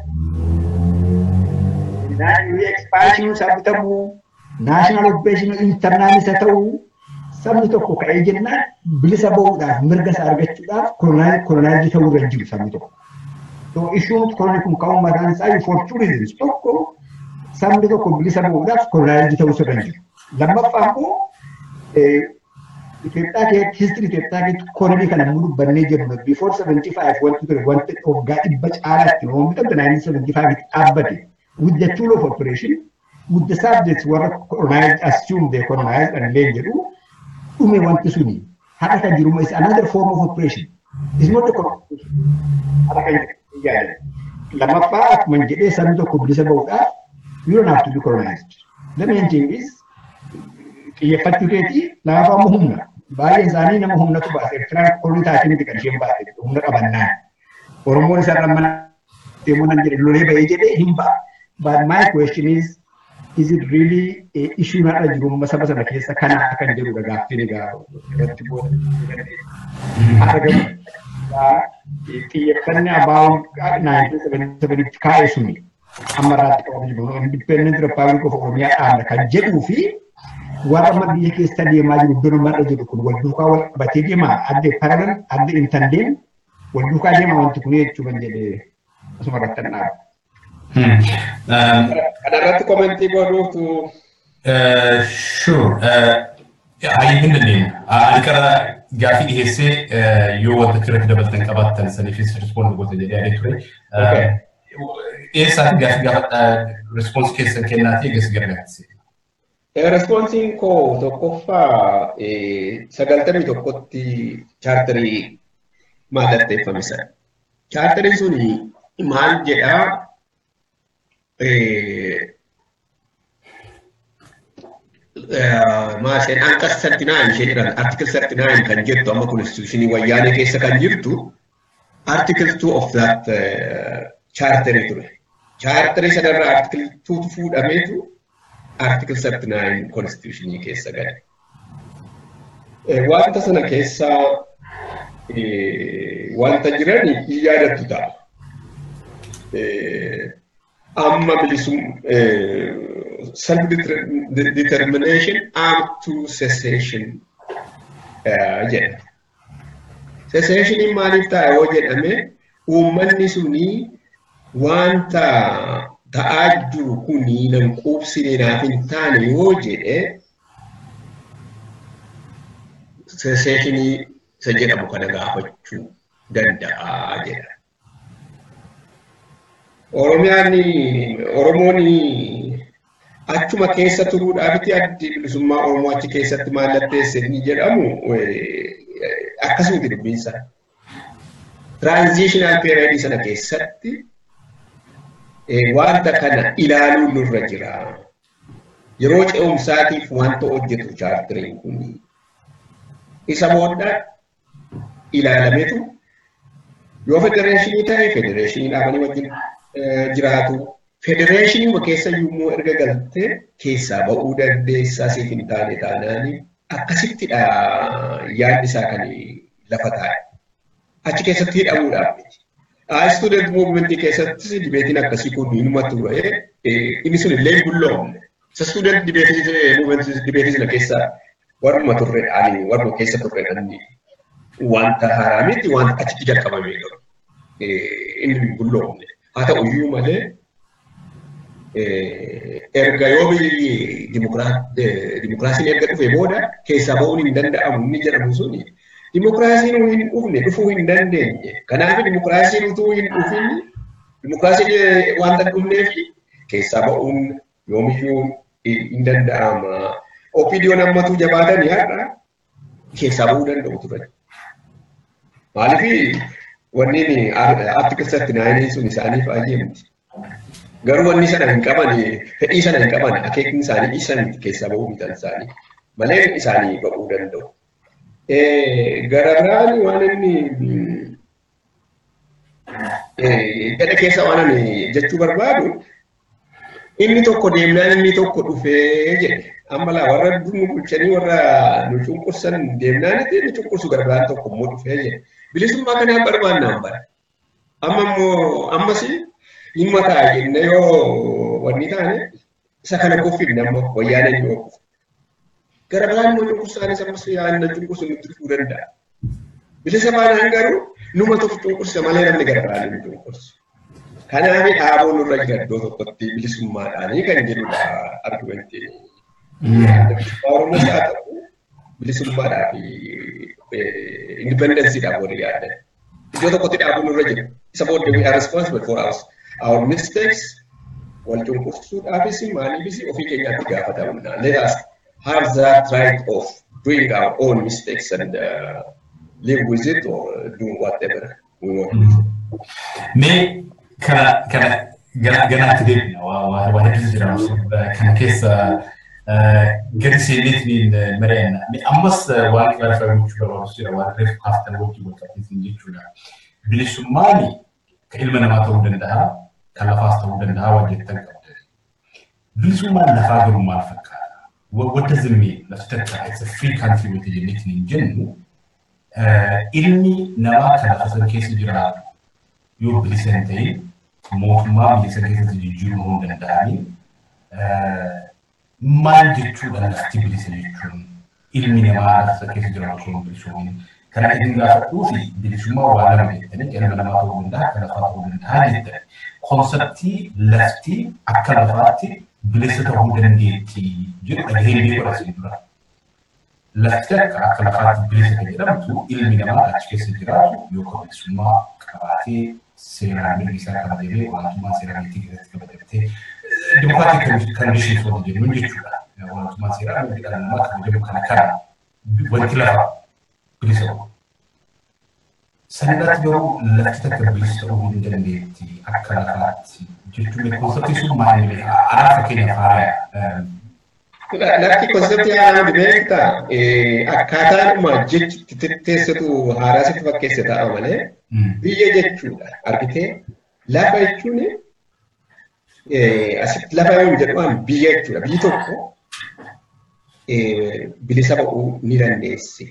S3: ekspaanshinu isaa bitamuu naashinaal opereeshinii intarnaalis haa ta'uu sabni tokko ka'ee jennaan bilisa bahuudhaaf mirga isaa argachuudhaaf kolonaayitii ta'uu irra jiru sabni tokko. So issuun kolonii kun ka'uu mataan isaa for two reasons tokko sabni tokko bilisa bahuudhaaf kolonaayitii ta'uu irra jiru. Lammaffaa immoo Itoophiyaa keessatti histirii Itoophiyaa keessatti kolonii kana immoo dubbannee jirru before 75 wanti ture wanti waggaa dhibba caalaatti oomishamte 1975 dhaabbate with the tool of operation with the subjects warra colonized assume they colonized and leen jedhu dhume wanti suni haqa kan jiru is another form of operation is not the colonization haqa kan jedhu lammaffaa akkuma jedhee sabni tokko bilisa bahuudhaaf you don't have to be colonized the main thing is xiyyeeffachuu keetii laafaa immoo humna. Baay'een isaanii nama humnatu baase. Eertiraan kolonii taatee miti kan isheen baase humna qabannaan. Oromoon isa irra mana deemuu nan jedhe lolee bahee jedhee hin ba'a. But my question is, is it really issue narra jiru saba sana keessa kana kan jedhudha gaaffiin egaa irratti booda. Xiyyeeffannaa abaa'uun 1977 kaa'e suni amma irraatti qabamu jiru. Independent Republic of Oromiyaa dhaabna kan jedhuu fi warra amma biyya keessa deemaa jiru iddoo namarra jiru kun wal duukaa wal qabatee deema adde parallel adde intandeen wal duukaa deema wanti kun jechuu kan jedhe asuma irratti kan dhaabu.
S2: Kanarratti komentii godhuutu.
S1: Sure. Ayyi hin dandeenye. Ani qara gaafii dhiyeessee yoo wanta irratti dabalatan qabaatan saniifis rispoond goota jedhee yaadee ture. Eessaati gaafii gaafa rispoons keessan kennaatii eegas gargaartise.
S2: Responsiin koo tokkoffaa sagaltamii tokkotti chaartarii mallatteeffame sana. Chaartariin suni maal jedhaa maasheen anqas 39 ishee jedhan article 39 kan jettu amma konstituushinii wayyaanee keessa kan jirtu article 2 of that chaartarii ture. Chaartarii sanarraa article 2 fuudhameetu article 39 constitutionii keessa gale. Wanta sana keessa wanta jiran hin yaadattu ta'a. Amma bilisum self determination up to cessation jedha. Cessationiin maaliif ta'a yoo jedhame uummanni sunii wanta ta'aa jiru kuni nan quubsine naaf hin taane yoo jedhe seesheeshinii isa jedhamu kana gaafachuu danda'a jedha. Oromiyaan Oromoon achuma keessa turuudhaafiti addi bilisummaa Oromoo achi keessatti mallatteesse ni jedhamu akkasumatti dubbiinsa. Tiraanzishinaal peeriyoodii sana keessatti wanta kana ilaaluun nurra jira. Yeroo ce'umsaatiif wanta hojjetu chaartiriin kun isa booda ilaalametu Yoo federeeshinii ta'e federeeshinii dhaabanii wajjin jiraatu. Federeeshinii keessa immoo erga galtee keessaa ba'uu dandeessaa siif hin taane taanaan akkasittidha yaadni isaa kan lafa taa'e. Achi keessatti hidhamuudhaaf miti. Student movement keessattis dibeetiin akkasii kun inuma ture inni sun illee bulloomne. Isa student dibeetii sana keessa warruma turredhaan warruma keessa turredhaan wanta haaraa miti wanta achitti jalqabamee jiru. Inni bulloomne. Haa ta'u iyyuu malee erga yoo biyyi dimokiraasiin erga dhufee booda keessaa ba'uun hin danda'amu inni jedhamu suni dimokiraasiin hin dhufne dhufuu hin dandeenye. Kanaaf dimokiraasiin utuu hin dhufin dimokiraasiin wanta dhufneef keessaa ba'uun yoomiyyuu hin danda'ama. Opiidiyoon ammatu jabaatanii har'a keessaa ba'uu danda'u turan. Maaliif wanni artikilsatti naayiniin sun isaanii baay'ee miti. Garuu wanni sana hin qaban, fedhii sana hin qaban, akeekni isaanii isan keessaa ba'uu miidhaan isaanii malee isaanii ba'uu danda'u. Gara biraan waan inni gadha keessa waan ani jechuu barbaadu inni tokko deemnaan inni tokko dhufee jedhe. Amma laa warra nu bulchanii warra nu cunqursan deemnaan inni cunqursu gara biraan tokko immoo dhufee jedhe. Bilisummaa kanaaf barbaannaan bara. Amma immoo ammasii dhimma ta'a jenne yoo wanni taane isa kana kuffin amma wayyaana yoo kufu. Gara biraan immoo cunqursaanis ammas yaadna cunqursu nutti dhufuu danda'a. Bilisa baanaan garuu numa tokko cunqursa malee namni gara biraan hin cunqursu. Kanaaf dhaaboo nurra jira iddoo tokkotti bilisummaadhaanii kan jedhudha argumentiin. Oromoo haa ta'u bilisummaadhaa fi indipendensiidhaaf warri yaadan. Iddoo tokkotti dhaaboo nurra jira. Isa booddee we are responsible for our, our mistakes. Wal cunqursuudhaafis maaliifis ofii keenyaatti gaafatamna. Let us have that right of doing our own mistakes and uh, live with it or do whatever we want to do.
S1: Mee kana kana ganaatti deebina waa hedduutu jira kana keessa gadi seeneetiin mari'anna. Ammas waan kilaafaa gochuu barbaachisu jira waan reefu kaaftan wajjin wal qabsiisan jechuudha. Bilisummaan kan ilma namaa ta'uu danda'a, kan lafaas ta'uu danda'a waan jettan qabda. Bilisummaan lafaa garuu maal fakkaata? What does it mean? Lafti takka it's a free country wata jenneetiin hin jennu ilmi namaa kan lafa sana keessa jiraatu yoo bilisa hin ta'in mootummaa biyya sana keessatti jijjiiruu hin danda'anii maal jechuudha lafti bilisa jechuun ilmi namaa lafa sana keessa jiraatu osoo hin bilisuun kana isin gaafadhuu fi bilisummaa waa lama jettanii ilma namaa ta'uu danda'a kan lafaa ta'uu danda'a jettani konseptii lafti akka lafaatti bilisa ta'uu dandeetti jedhu dhagahee beeku asiin dura. Lafti akka akka lafaatti bilisa kan jedhamtu ilmi namaa achi keessa jiraatu yookaan bilisummaa qabaatee seeraan mirgi isaa kabajalee olaantummaa seeraa biyyattii keessatti kabajattee dimokiraatii kandishiin soota jennuun jechuudha. Olaantummaa seeraa mirgi dhala namaa kabajamu kana kana wanti lafa bilisa ta'u. Sanirratti garuu lafti takka bilisa ta'uu hin dandeetti akka lafaatti jechuun konseptii sun maali? Anaa fakkeenyaaf haaraya.
S2: Lafti konseptii haaraa beekta akkaataadhuma jechi teessatu haaraa sitti fakkeesse ta'a malee biyya jechuudha argitee lafa jechuun asitti lafa yoo jedhamu biyya jechuudha biyyi tokko bilisa ba'uu ni dandeesse.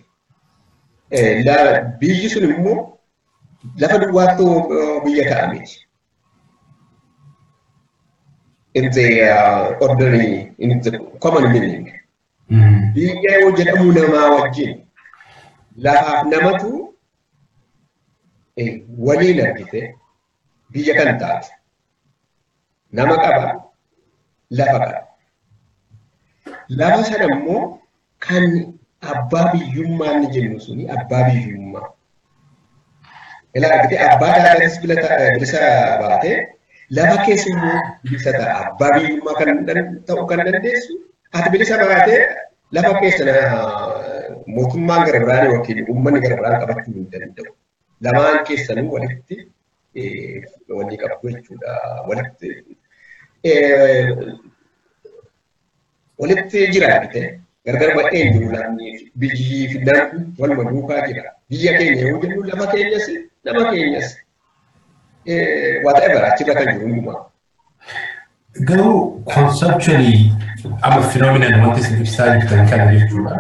S2: Biyyi sun immoo lafa duwwaattuu biyya ta'a miti. in the uh, ordinary, in the common meaning. Biyya yoo jedhamu namaa wajjin lafaaf namatu waliin argite biyya kan taate nama qaba lafa qaba. Lafa sana immoo kan abbaa biyyummaa ni jennu suni abbaa biyyummaa. Ilaa argite abbaa daadhanis bilisa baatee lafa keessa immoo bilisa ta'a. Abbaa biyyummaa kan ta'uu kan dandeessu ati bilisa baatee lafa keessa mootummaan gara biraan yookiin uummanni gara biraan qabachuu hin danda'u. Lamaan keessanuu walitti walii qabdu jechuudha. Walitti walitti jira argite gargar baay'een jiru lammii biyyi fi namni waluma duukaa jira. Biyya keenya yoo jennu lafa keenyas nama keenyas whatever achirra kan jiru hundumaa.
S1: Garuu conceptually amma phenomenon wanti isin ibsaa jirtan kana jechuudha.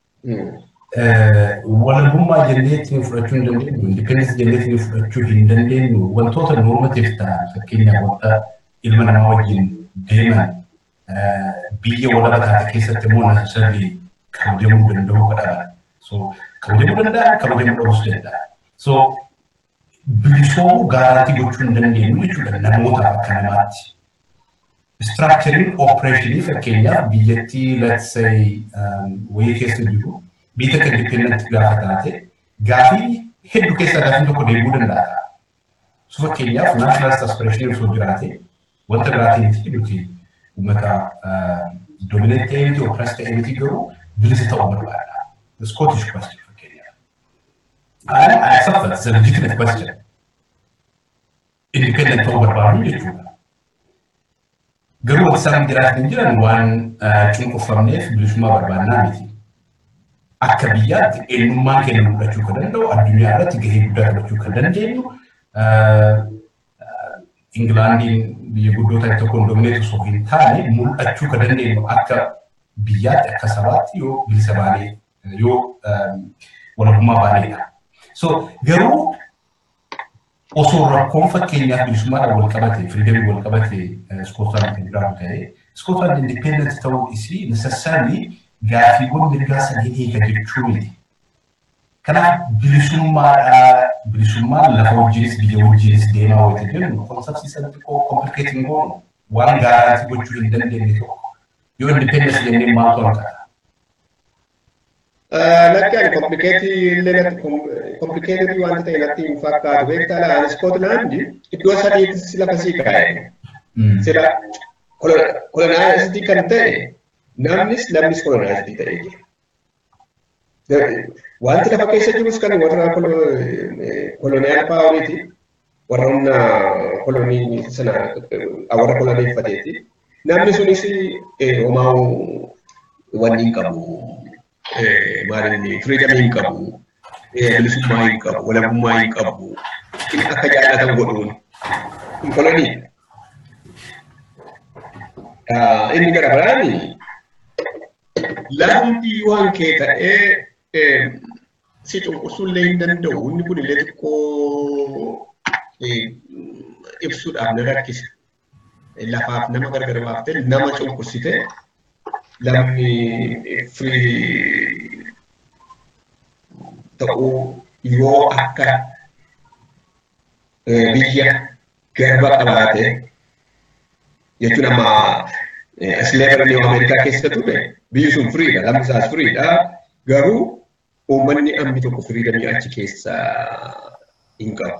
S1: Walabummaa jennee ittiin fudhachuu hin dandeenyu, independence jennee ittiin fudhachuu hin dandeenyu, wantoota normative ta'an fakkeenyaaf wanta ilma namaa wajjin deeman biyya walaba taate keessatti immoo necessarily kabajamuu danda'uu qaba. So kabajamuu danda'a, kabajamuu dhabuus danda'a. So bilisoomuu gaaraatti gochuu hin dandeenyu jechuudha namootaaf akka namaatti. Structuring operation fakkeenyaaf biyyattii let's say wayii keessa jiru biyya kan independent gaafa taate gaafii hedduu keessaa gaafiin tokko deemuu danda'a. So fakkeenyaaf national aspiration osoo jiraate wanta biraatiin miti nuti uummata dominant ta'ee miti oppressed ta'ee miti garuu bilisa ta'uu barbaada. The Scottish question fakkeenyaaf. I accept that it's a legitimate question. Independent ta'uu barbaadu jechuudha. Garuu wanti isaan jiraatan jiran waan cunqurfamneef bilisummaa barbaannaa miti. Akka biyyaatti eenyummaan keenya mul'achuu kan danda'u addunyaa irratti gahee guddaa taphachuu kan dandeenyu Ingilaandiin biyya guddoo ta'e tokkoon domineetu osoo hin taane mul'achuu kan dandeenyu akka biyyaatti akka sabaatti yoo bilisa baanee yoo walabummaa baaneedha. So garuu osoo rakkoon fakkeenyaaf bilisummaadhaan wal qabate firiidamii wal qabate Iskootaan kan jiraatu ta'e Iskootaan indipendent ta'uu isii necessarily gaafiiwwan mirgaa sanii eega jechuu miti. Kanaaf bilisummaadhaa bilisummaan lafa wajjinis biyya wajjinis deemaa wayita jennu konsepsiisan xiqqoo komplikeetiin goonu waan gaaraatti gochuu hin dandeenye tokko yoo indipendens jennee maaltu hanqata.
S2: Lakki ani komplikeetii illee natti komplikeetii wanta ta'e natti hin fakkaatu beektaa laan Iskootlaandi iddoo sadiitti lafa sii kaa'e. Sila kolonaayizitii kan ta'e namnis lammis kolonaayizitii ta'ee jira. Wanti lafa keessa jirus kan warra koloniyaal paawuriiti. Warra humna kolonii sana warra koloneeffateeti. Namni sunis homaa wanni hin qabu. Maalinni firiidamii hin qabu. Bilisummaa hin qabu. Walabummaa hin qabu. Inni akka jaallatan godhuun. Kun kolonii. Inni gara biraani lafti waan kee ta'ee si cunqursuullee hin danda'u. Inni kun illee xiqqoo ibsuudhaaf na rakkisa. Lafaaf nama gargar baaftee nama cunqursitee lamni firii ta'uu yoo akka biyya garba qabaate jechuun amma slavery Ameerikaa keessa ture biyyi sun firiidha lamni isaas firiidha garuu uummanni amni tokko firiidamii achi keessa hin qabu.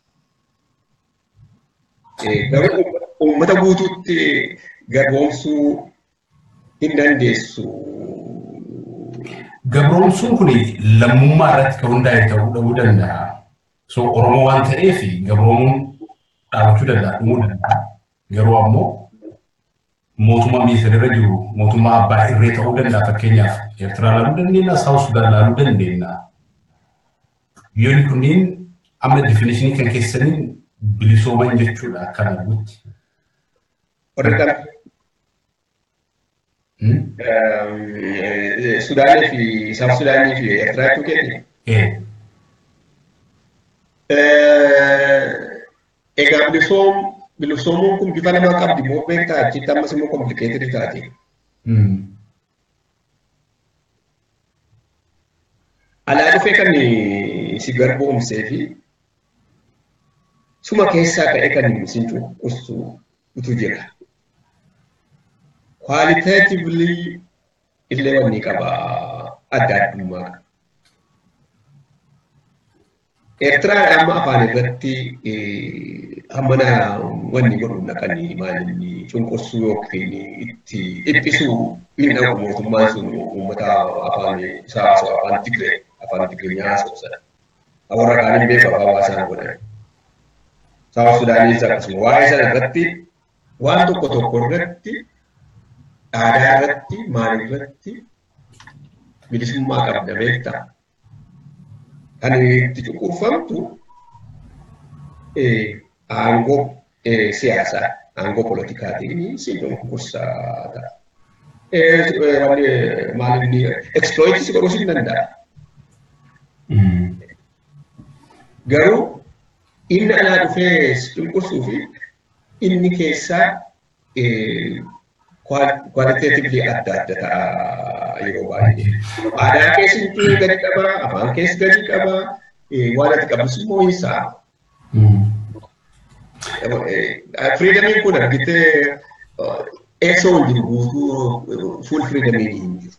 S2: Garuu uummata guutuutti garboomsuu hin dandeessu.
S1: Gabroomsuun kun lammummaa irratti kan hundaa'e ta'uu dhabuu danda'a. So Oromoo waan ta'eef gabroomuun dhaabachuu danda'a dhumuu danda'a. Garuu ammoo mootummaa miisirra jiru mootummaa abbaa irree ta'uu danda'a fakkeenyaaf Eertiraa laaluu dandeenya, Saawus Sudaan laaluu dandeenya. Biyyoonni kunniin amma definishinii kan keessaniin bilisooman jechuudha akka arguutti.
S2: Sudaanii fi Saawus Sudaanii fi Eertiraa jechuu keenya. Egaa bilisoom bilisoomuun kun bifa namaa qabdi moo beektaa achitti ammas immoo komplikeetidii taati. Alaa dhufee kan si garboomsee fi suma keessaa ka'ee kan si cunqursu utuu jira. Kwaaliteetivli illee wanni qaba adda addummaa. Eertiraan amma afaan irratti hammana wanni godhuun dhaqanii maalinni cunqursuu yookiin itti dhiphisuu hin dhaqu mootummaan sun uummata afaan isaa haasa'u afaan Tigree afaan Tigriinyaa haasa'u sana. Warra kaan hin beeku afaan hawaasaan godhan. Saawus Sudaanis akkasuma waa'ee sana irratti waan tokko tokko irratti aadaa irratti maal irratti bilisummaa qabda beektaa. Kan itti cunqurfamtu aangoo siyaasaa aangoo politikaatiin si cunqursaa ta'a. Wanni maal inni exploitis godhuus hin danda'a. Garuu inni alaa dhufee si cunqursuu fi inni keessaa kwaaliteetivli adda adda ta'a yeroo baay'ee. Aadaa keessatti gadi qaba, afaan keessa gadi qaba, waan ati qabus immoo hin sa'a. Firiidamiin kun argitee eessa wal jiru guutuu fuul firiidamii hin jiru.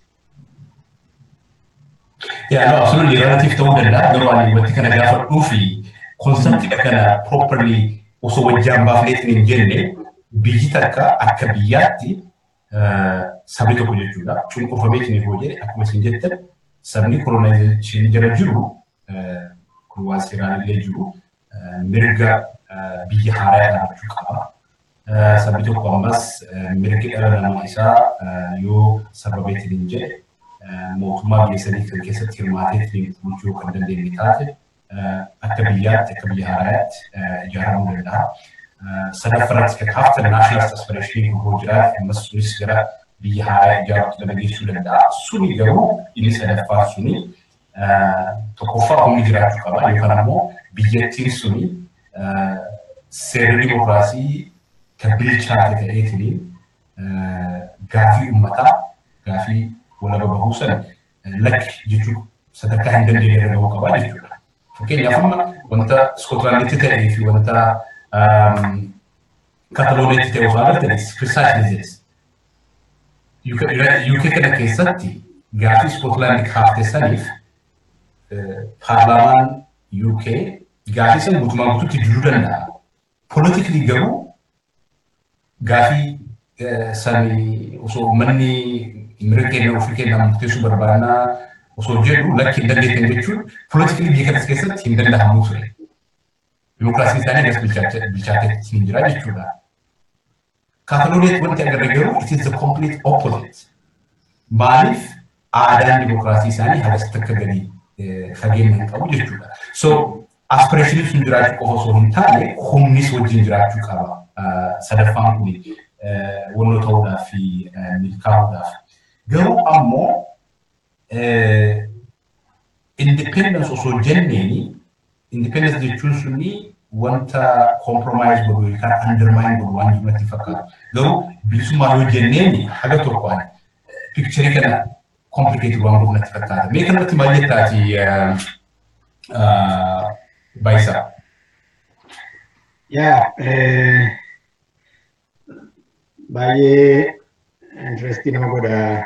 S1: Yaa no, absolutely relative ta'uu danda'a. Garuu ani wanti kana gaafadhuu fi konseptii kana properly osoo wajjin baafneetiin hin jenne biyyi takka akka biyyaatti sabni tokko jechuudha. Cunqurfameetiin yoo jedhe akkuma isin jettan sabni kolonaayizeeshinii jala jiru kun waan seeraan illee jiru mirga biyya haaraa dhaabachuu qaba. Sabni tokko ammas mirgi dhala namaa isaa yoo sababeetiin hin jedhe mootummaa biyya sanii kan keessatti hirmaateetiin bulchuu kan dandeenye taate akka biyyaatti akka biyya haaraatti ijaaramuu danda'a. Sadaffaratti kan kaaftan naashinaal aspiraashinii gurguruu jiraate ammas sunis gara biyya haaraa ijaaruutti nama geessuu danda'a. Suni garuu inni sadaffaa suni tokkoffaa humni jiraachuu qaba yookaan ammoo biyyattiin suni seerri dimokiraasii kan bilchaate ta'eetiin gaafii uummataa gaafii walaba bahuu sana lakki jechuun sadarkaa hin dandeenye irra gahuu qabaa jechuudha. Fakkeenyaaf amma wanta Iskotlaanditti ta'ee fi wanta Katalooneetti ta'e osoo agartanii precisely this. UK kana keessatti gaafii Iskotlaandi kaaftee saniif paarlaamaan UK gaafii san guutumaa guutuutti diduu danda'a. Politikli garuu gaafii sani osoo manni mirga keenya ofii keenyaa murteessuu barbaannaa osoo jedhu lakki hin dandeettan jechuun politikli biyya kanas keessatti hin danda'amu ture. Dimookiraasiin isaanii agas bilchaateetti hin jira jechuudha. Katalooneetti wanti agarra garuu it is the complete opposite. Maaliif aadaan dimookiraasii isaanii hagas takka gadi fageenya hin qabu jechuudha. So aspiraashiniin sun jiraachuu qofa osoo hin taane humnis wajjin jiraachuu qaba. Sadaffaan kun wannoo ta'uudhaaf fi milkaa'uudhaaf. Garuu ammoo independence osoo jenneeni independence jechuun sunni wanta compromise godhu yookaan undermine godhu waan jiru natti fakkaatu. Garuu bilisummaa yoo jenneeni haga tokkoon pikcharii kana complicated waan godhu natti fakkaata. Mee kanatti maal jettaati Baayisaa?
S3: Yaa baay'ee interestii nama godha.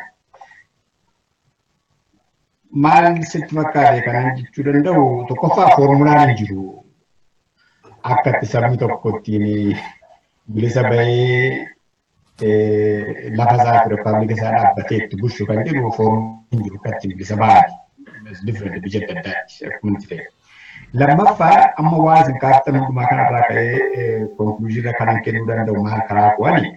S3: Maal sitti fakkaate kanaan jechuu danda'u tokkoffaa foormulaan hin jiru. Akka itti sabni tokko ittiin bilisa bahee lafa isaa fi rippaabilika isaa dhaabbatee itti bulchu kan jedhu foormulaan hin jiru kan ittiin bilisa bahan. Different biyya adda addaatti akkuma itti ta'e. Lammaffaa amma waan isin kaartan hundumaa kanarraa ka'ee konkluuziirra kanan kennuu danda'u maal karaa ku'ani.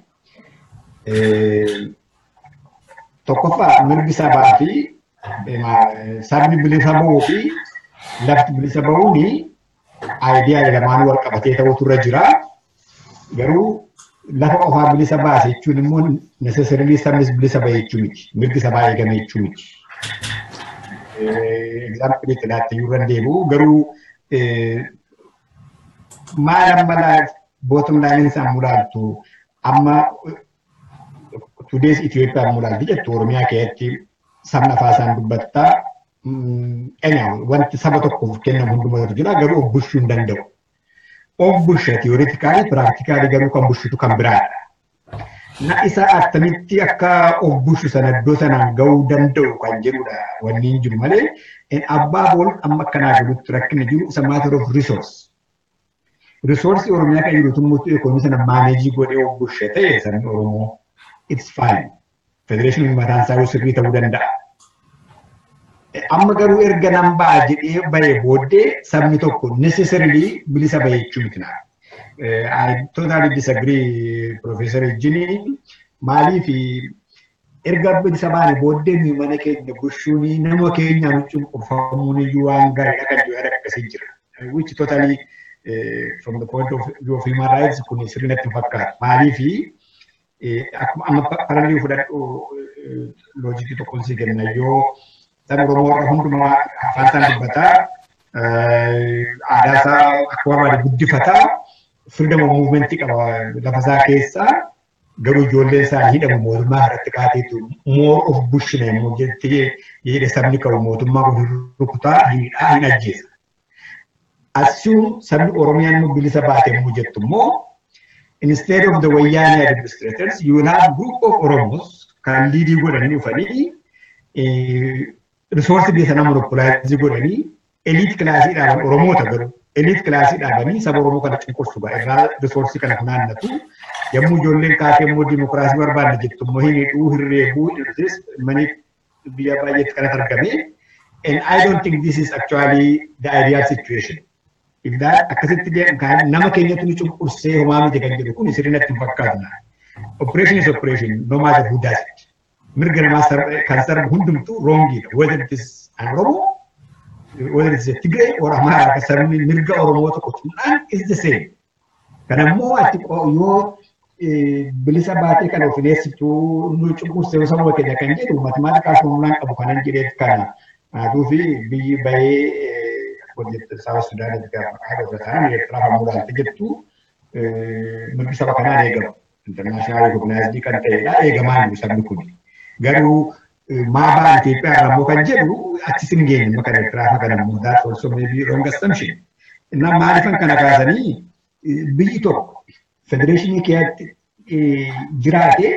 S3: Tokkoffaa mirgi sabaa fi sabni bilisa bahuu fi lafti bilisa bahuun aayidiyaa lamaan wal qabatee ta'utu irra jira. Garuu lafa qofaa bilisa baase jechuun immoo necessarily sabnis bilisa bahe jechuu miti. Mirgi sabaa eegame jechuu miti. Example itti laatte yoo dandeebu garuu maal amma bottom line isaa mulaaltu amma today's Itoophiyaa mulaalti jettu Oromiyaa keessatti sabni afaan isaan dubbattaa anyhow wanti saba tokkoof kennamu hundumatu jira garuu of bulchuu hin danda'u. Of bulcha tiyooritikaalii piraaktikaalii garuu kan bulchitu kan biraadha. Na isa attamitti akka of bulchu sana iddoo sanaan gahuu danda'u kan jedhudha wanni jiru malee abbaa bool amma akkanaa jirutti rakkinni jiru isa matter of resource. Resoursi Oromiyaa kan jiru tummuutu ekonomii sana maaneejii godhee of bulcha ta'e sabni Oromoo it's fine. Federeeshiniin mataan isaa sirrii ta'uu danda'a. Amma garuu erga nan ba'a jedhee bahee booddee sabni tokko necessarily bilisa bahee jechuu miti naa. I totally disagree Professor Ejjini. Maaliif erga bilisa baane booddee nuyi mana keenya bulchuun nama keenyaan cunqurfamuun iyyuu waan gaariidha kan jiru akkasii jira. Which totally from the point of view of human rights kun sirnatti hin fakkaatu. Maaliifi akkuma amma paralii fudhadhu loojikii tokkoon si kenna yoo saba Oromoo irra hundumaa afaan isaan dubbataa aadaa isaa akka barbaade guddifataa freedom of movement qaba lafa isaa keessaa garuu ijoolleen isaanii hidhamu mootummaa irratti kaateetu more of bushina immoo jettee jedhe sabni qabu mootummaa kun rukutaa hidhaa hin ajjeesa. Assume sabni Oromiyaan immoo bilisa baate immoo jettu immoo instead of the Wayyaanee administrators you will have group of Oromos kan liidii godhanii dhufanii resource biyya sana monopolize godhanii eliit kilaasii dhaaban Oromoota garuu eliit kilaasii dhaabanii saba Oromoo kana cunqursu irraa resource kana funaannatu yommuu ijoolleen kaatee immoo dimokiraasii barbaadna jettu immoo hin hidhuu hin reebuu manii biyya baay'eetti kanatti argame and I don't think this is actually the ideal situation. If that akkasitti nama keenyatti nu cunqursee homaa miti kan jedhu kun sirnatti hin fakkaatu. Operation is operation no matter who does it. Mirga namaa kan sarbu hundumtuu wrongidha. Whether it is an Oromo, whether it is a Tigray or Amara akka sabni mirga Oromoo tokko tuudhaan is the same. Kanammoo ati yoo bilisa baatee kan of dhiyeessitu nu cunqursee saba keenya kan jedhu maatimaatikaal formulaan qabu kanan jedheef kana aduu fi biyyi bahee hojjette saba Sudaanitti gaafa haadha ofirraa Eertiraa kan muraasni jettu mirgi saba kanaan eegamu. International recognized kan ta'edha eegamaa jiru sabni kun. Garuu maa ba'an Itoophiyaa irraa immoo kan jedhu achis hin geenye maka Eertiraa kana immoo that's also maybe wrong assumption. Innaa maalifan kana kaasanii biyyi tokko federeeshinii keessatti jiraate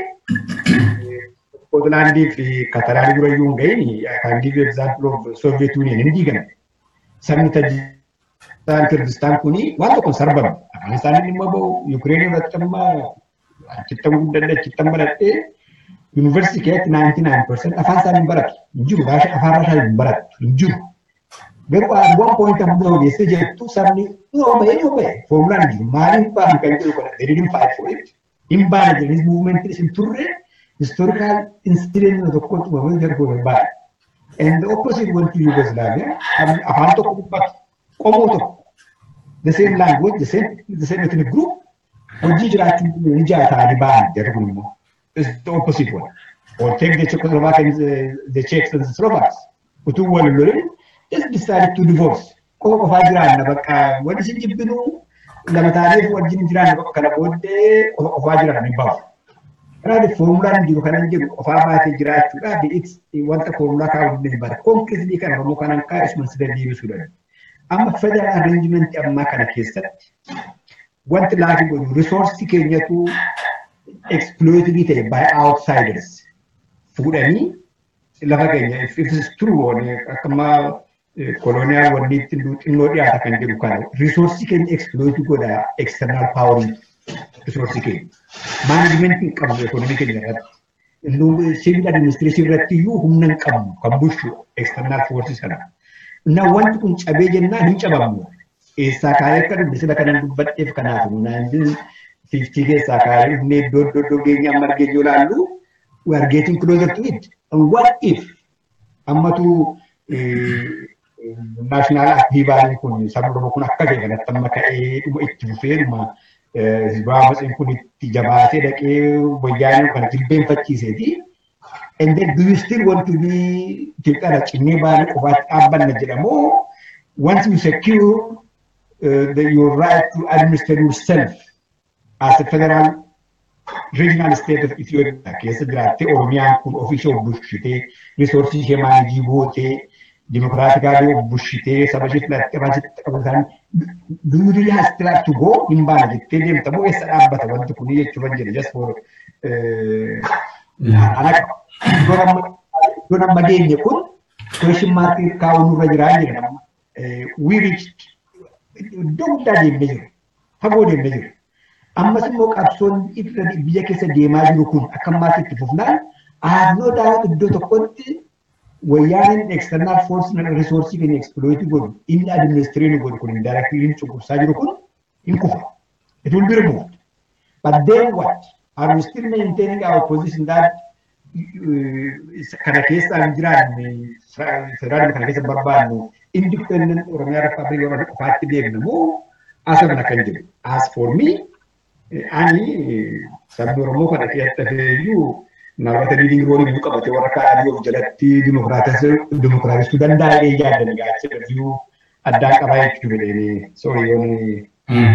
S3: Scotlandii fi Kataraanii dura iyyuu hin gahin kan give you example of Soviet Union hin diigame. Sabni Tajikistaan Kirgistaan kuni waan tokko sarbame. Afaan isaanii dhimma bahu Yukireen irratti amma achittan guddadhe achittan baradhee yuunivarsiitii keessatti 99% afaan isaanii hin baratu. Hin jiru afaan Raashaa hin baratu hin jiru. Garuu waan pooyinta hunda ogeessee jettu sabni yoo ba'e yoo ba'e foomulaan jiru maaliif baanu kan jedhu kana they didn't fight for it. Hin baane jedhanii muuvimentiin isin turre historical incident tokko tumamee darbu hin baane. And the opposite went to Yugoslavia. Afaan tokko dubbatu qomoo tokko the same language the same the same ethnic group hojii jiraachuu ni jaataanii ba'an jedhu kun immoo is the opposite one. Or take the Czechoslovakians, the Czechs and the Slovaks. Utuu wal lolin just decided to divorce. Qofa qofaa jiraanna bakka wanti isin jibbinuu lama taanee wajjin jiraanna bakka kana booddee qofa qofaa jiraanna hin bahu. Kanaaf foomulaan jiru kanan jedhu qofaa baatee jiraachuudhaaf wanta foomulaa kaa'uu hin bara. Konkiriitii kana Oromoo kanan kaa'e isuma sida deebisuu danda'u. Amma federal arrangementii ammaa kana keessatti wanti laafii godhu risoorsii keenyatu exploitabii ta'e by outsiders fuudhanii lafa keenya if it is true akkama koloniyaal wanni ittiin xinnoo dhiyaata kan jedhu kana risoorsii keenya exploit godha external power risoorsii keenya. Maanajimentii hin qabnu ekonomii keenya irratti. Civil administration irratti iyyuu humna hin qabnu kan bulchu external forces kana. Na wanti kun cabee jennaan hin cabamu. Eessaa kaayee akka dubbi sila kanan dubbadheef kanaaf naannin fiiftii keessaa kaayee dhufnee iddoo iddoo iddoo geenye amma argee yoo laallu we are getting closer to it. And what if ammatu naashinaal aktiivaaliin kun sabni Oromoo kun akka ta'e kanatti amma ka'ee dhuma itti fufee dhuma hizbaa matsayin kun itti jabaatee dhaqee wayyaanee kana jilbeenfachiiseeti. And then do you still want to be Itoophiyaadha cinnee baanee qofaatti dhaabbanna jedhamoo once you secure uh, the, your right to administer yourself as a federal regional state of Ethiopia keessa jiraattee Oromiyaan kun ofii ishee bulchitee risoorsii ishee maanajii gootee dimokiraatikaalii bulchitee saba ishee filattee baasitti qabataan do you really have still have to go hin baana jettee deemta moo eessa dhaabbata wanti kun jechuun jedhe just for iddoon amma geenye kun question mark kaa'uu nurra jiraa jedha we reached iddoo guddaa deemnee jiru fagoo deemnee jiru. ammas immoo qabsoon biyya keessa deemaa jiru kun akka ammaatti itti fufnaan aannoo daawwat iddoo tokkotti wayyaaniin external force na risoorsii keenya exploit godhu inni administreetii godhu kun indirectly cunqursaa jiru kun hin kufa. It will be removed. But then what? Are we still maintaining our position that kana keessa hin jiraanne federaalii kana keessa barbaannu independent Oromiyaa Rippaabilikii Oromoo qofaatti deemna moo asirra kan jiru. As for me, ani sabni Oromoo kana keessatti feeyyuu namoota liiding roolii biyyu qabate warra kaa'anii of jalatti dimokiraatessuu danda'a jedhee yaaddan gaachee biyyu addaan qabaa jechuudha jedhanii soorii yoon.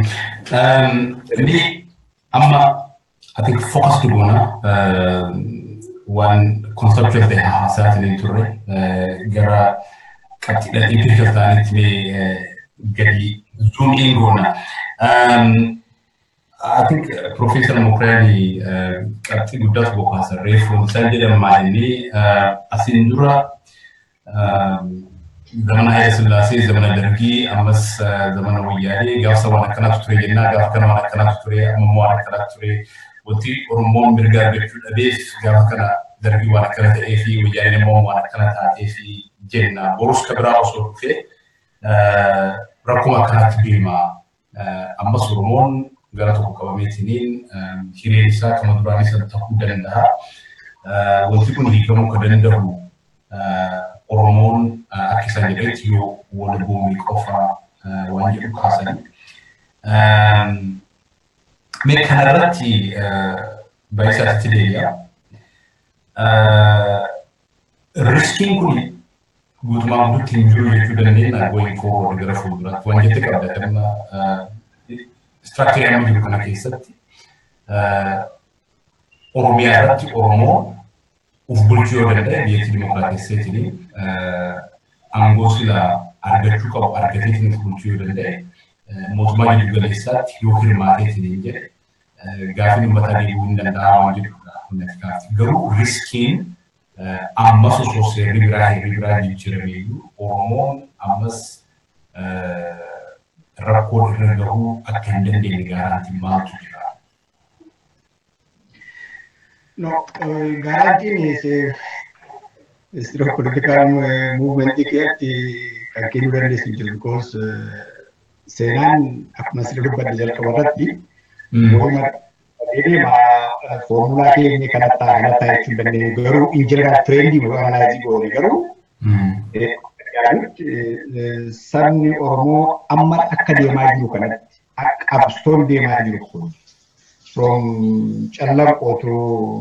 S1: Inni amma ati focus goona waan conceptual ta'e haasaatiin turre gara qabxiidhaan impiikal ta'anitti mee gadi zoom in goona. I think Professor Mokrani qabxii guddaa tokko kaasan reefu isaan jedhamaa inni asiin dura zamana Hayila Sillaasee, zamana Dargii, ammas zamana Wayyaanee gaafsa waan akkanaatu ture jennaa gaafa kana waan akkanaatu ture ammoo waan akkanaatu ture wanti Oromoon mirga argachuu dhabeef gaafa kana Dargii waan akkana ta'ee fi Wayyaaneen immoo waan akkana taatee fi jenna borus ka biraa osoo dhufee rakkuma akkanaatti deema ammas Oromoon gara tokko qabameetiniin hireen isaa kama duraan isa ta'uu danda'a. Wanti kun hiikamuu kan danda'u Oromoon akka isaan jedhetti yoo wal buumii qofa waan jedhu kaasan. Mee kanarratti baay'isaatti deebi'a. Riskiin kun guutumaan guutuutti hin jiru jechuu dandeenya going forward gara fuulduraatti waan jette qabda istiraakcharii amma jiru kana keessatti Oromiyaa irratti Oromoo uf bulchuu yoo danda'e biyyattii dimokiraatesseetiin aangoo sila argachuu qabu argateetiin uf bulchuu yoo danda'e mootummaa jiddu galeessaatti yoo hirmaateetiin jedhe gaafiin uummataa deebi'uu hin danda'a waan jedhudha. Garuu riskiin ammas osoo seerri biraa heerri biraa jijjiirameeyyuu Oromoon ammas rakkoo irra gahuu akka hin dandeenye gaaraantiin maaltu jira?
S3: No, garantiin istiro political movement keessatti kan kennuu dandeessu jiru because seenaan akkuma sirri dubbadde jalqaba irratti morma deema foomulaa keenya kanatti kanatti jechuu dandeenya garuu in general trendii analyzii goone garuu sabni Oromoo amma akka deemaa jiru kanatti qabsoon deemaa jiru kun from callaqoo to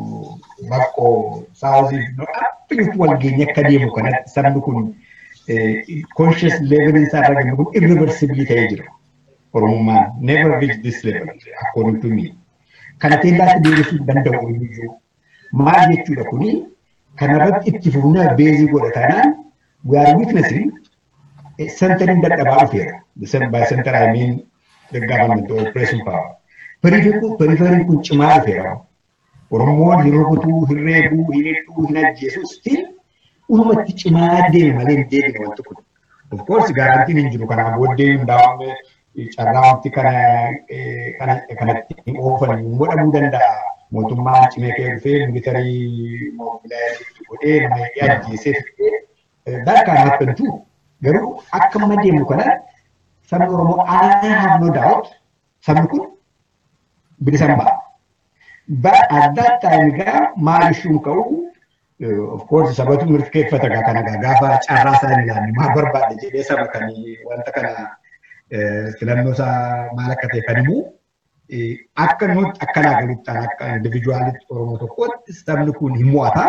S3: baqqoo saawuzii abbiitu wal geenye akka deemu kanatti sabni kun conscious level isaa irra gahu kun irreversibly ta'ee jira. Oromummaan never reach this level according to me. Kana teellaatti deebisuu danda'u iyyuu maal jechuudha kuni kanarratti itti fufnaa beezii godhatanaan we are witnessing centering dadhabaa dhufeera. By center I mean the government or oppression power. Periferiin kun cimaa dhufeera. Oromoon hin rukutuu, hin reebuu, hin hidhuu, hin ajjeesuu still ulumatti cimaa deeme malee hin deebine wanti kun. Of course gaarantiin hin jiru kanaa booddee hundaa'amne carraa wanti kana kanatti hin oofan hin godhamuu danda'a. Mootummaan cimee kee dhufee militarii moobilaayitii godhee nama ajjeesee fidee that can happen too. Garuu akka amma deemu kanatti sabni Oromoo I have no doubt sabni kun bilisan ba'a. But at that time egaa maal ishuun ka'u of course sabatu mirkaneeffata gaa kana gaa gaafa carraa isaa ilaalle maal barbaadde jedhee saba kan wanta kana filannoo isaa maal akka ta'e kan himu akka nuti akka naa galutti akka individuaalitti Oromoo tokkotti sabni kun hin mo'ata.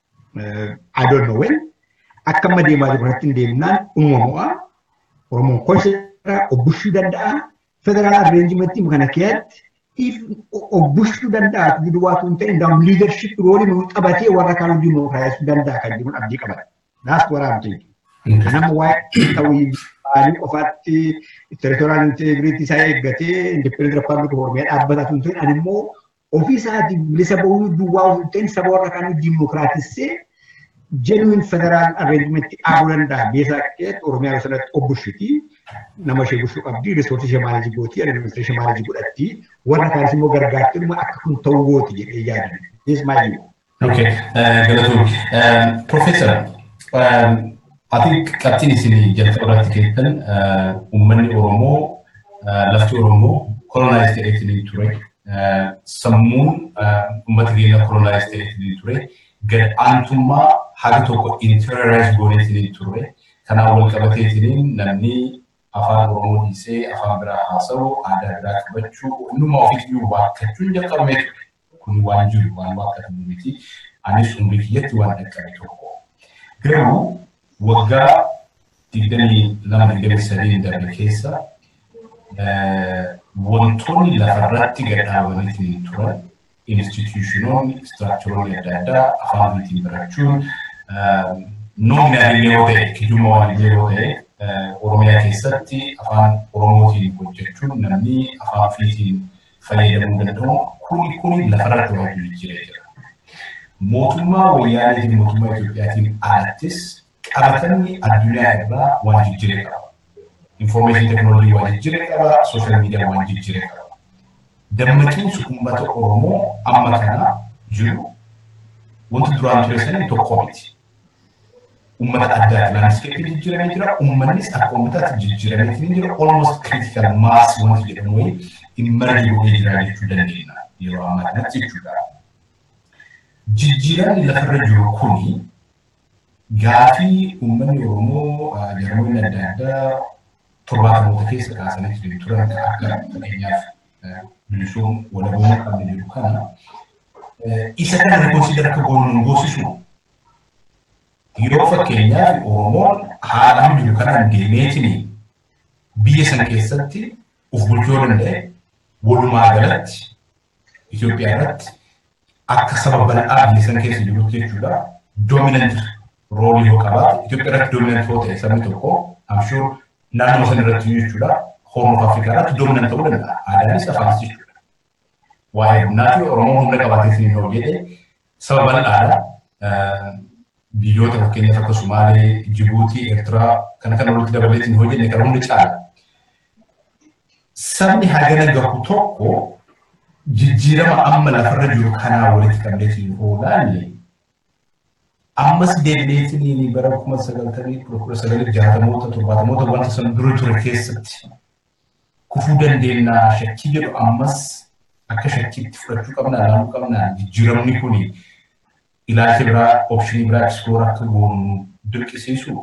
S3: I don't know when. Akka amma deemaa jiru kanatti hin deemnaan uumama mo'a. Oromoon kolsheeraa obbushuu danda'a. Federaal arreenjimentii kana keessatti obbushuu danda'a jiru waatu hin ta'in daam liidarship roolii nuu qabatee warra kaan hojii nuu kaayessuu danda'a kan jiruun abdii qaban. Naas waraabde. Nama waa'ee ta'uu baanii qofaatti territorial integrity isaa eeggatee independent republic of Oromiyaa dhaabbataa sun ta'in ani immoo ofii isaatii bilisa bahuu duwwaa osoo hin ta'in saba warra kaan dimokiraatissee genuine federal arrangement dhaabuu danda'a. Beesaa keessatti Oromiyaa sanatti obbushiti. Nama ishee bushuu qabdi. Risoorsii ishee maalii gooti. Administreeshinii ishee maalii godhatti. Warra kaanis immoo gargaarti dhuma akka kun ta'uu gooti jedhee yaadame. This my view.
S1: Okay, galatoom. Professor, ati qabxiin isin jalqaba irratti keessan uummanni Oromoo lafti Oromoo kolonaayiz ta'eetiin ture. Sammuun uummata keenya kolonaayiz ta'eetiin ture. Gad aantummaa haga tokko interiorize gooneetiin ture. Kanaan wal qabateetiin namni afaan Oromoo dhiisee afaan biraa haasa'u, aadaa biraa qabachuu, hundumaa ofiiyyuu waakkachuun jalqabamee ture. Kun waan jiru waan waakkatamu miti. Anis umrii kiyyatti waan dhaqqabe tokko. Garuu waggaa digdamii lama digdamii sadii darbe keessa wantoonni lafarratti gadhaabanii turan instituushinoonni istiraakcharoonni adda addaa afaan ofiitiin barachuun nominaalillee yoo ta'e kijuma waanillee yoo ta'e Oromiyaa keessatti afaan Oromootiin hojjechuun namni afaan ofiitiin fayyadamuu danda'u kuni kuni lafarratti waan jijjiiree jira. Mootummaa wayyaaniitiin mootummaa Itoophiyaatiin alattis qabatanni addunyaa irraa waan jijjiiree qaba. Information teknoolojii waan jijjiiree qaba, sooshaal miidiyaa waan jijjiiree qaba. Dammaqiinsi uummata Oromoo amma kana jiru wanti duraan ture sanii tokko miti. Uummata addaatti laanskeeppii jijjiiramee jira, uummannis akka uummataatti jijjiiramee jira, almost critical mass wanti jedhamu wayii immarri godhee jira jechuu dandeenya yeroo ammaa kanatti jechuudha. Jijjiiramni lafarra jiru kuni gaafii uummanni Oromoo jarmoonni adda addaa torbaatamoota keessa kaasanii turan kan akka fakkeenyaaf bilisuun walaboon qabne jiru kana isa kana rikonsiidar akka goonu goosisu yoo fakkeenyaaf Oromoon haala jiru kanaan deemeetiin biyya sana keessatti of bulchuu danda'e walumaa galatti Itoophiyaa irratti akka saba bal'aa biyya sana keessa jirutti jechuudha doominant roolii yoo qabaate Itoophiyaa irratti doominant yoo ta'e sabni tokko amshuur naannoo sana irratti jechuudha Horn of Afrikaa irratti doominant ta'uu danda'a aadaanis afaanis jechuudha. Waa'ee humnaa fi Oromoo humna qabaatee yoo jedhe saba bal'aadha. Biyyoota fakkeenyaaf akka Sumaalee, Jibuutii, Eertiraa kana kana walitti dabaleetiin yoo jenne kan hundi caala. Sabni hagana gahu tokko jijjiirama amma lafarra jiru kanaa walitti qabdeetiin oolaani ammas deebineetiin bara kuma sagaltamii kudha sagalii jaatamoota torbaatamoota wanta san dura ture keessatti kufuu dandeenyaa shakkii jedhu ammas akka shakkiitti fudhachuu qabnaa ilaaluu qabnaa jijjiiramni kun ilaalcha biraa oopshinii biraa eksploor akka goonu dirqisiisu.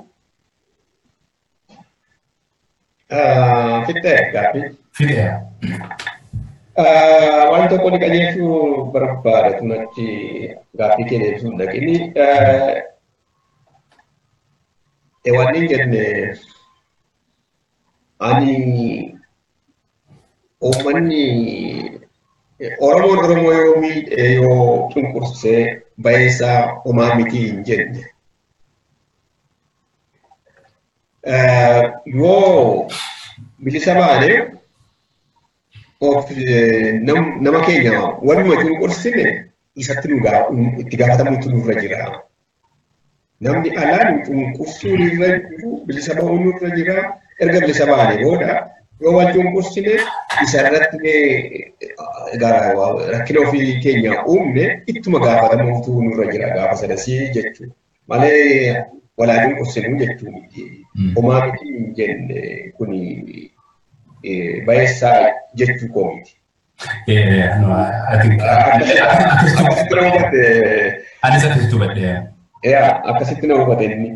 S2: Fixee gaaffii.
S1: Fidee.
S2: Waan tokko ni qajeelchuu barbaada tunachi gaaffii kee deebisuu hin dhaqini. Wanni hin jenne ani uummanni Oromoon Oromoo yoo miidhee yoo cunqursee bayeessaa homaa miti hin jenne. Yoo bilisa baanee of nama keenya waluma cunqursine isatti nu itti gaafatamuutu nurra jira. Namni alaa nu cunqursuu nurra jiru bilisa bahuu nurra jira. Erga bilisa baanee booda yoo wal cunqursine isarratti rakkina ofii keenya uumne ittuma gaafatamuutu nurra jira gaafa sadasii jechuudha. Malee walaa cunqursinuu jechuu miti. Homaa miti hin jenne kuni bayeessaa jechuu koo miti.
S1: Anis akkasitti hubadhee.
S2: Akkasitti na hubate inni.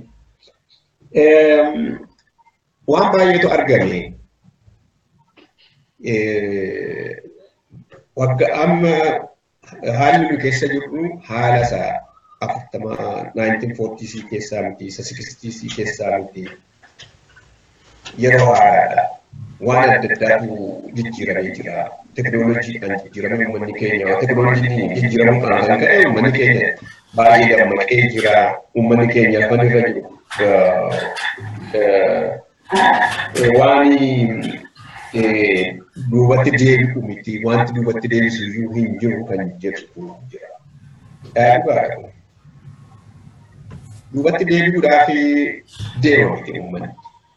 S2: Waan baay'eetu argame. Wagga amma haalli nu keessa jirru haala isaa afurtama 1940 keessaa miti isa 60 keessaa miti yeroo haaraadha. waan adda addaatu jijjiiramee jira. Teknooloojiidhaan jijjiiramee uummanni keenya teknooloojiin jijjiiramuu kan kan ka'e uummanni keenya baay'ee dammaqee jira. Uummanni keenya afaan irra jiru waan duubatti deebi'u miti wanti duubatti deebisu iyyuu hin jiru kan jedhu jira. Dhugaadha. Duubatti deebi'uudhaaf deema miti uummanni.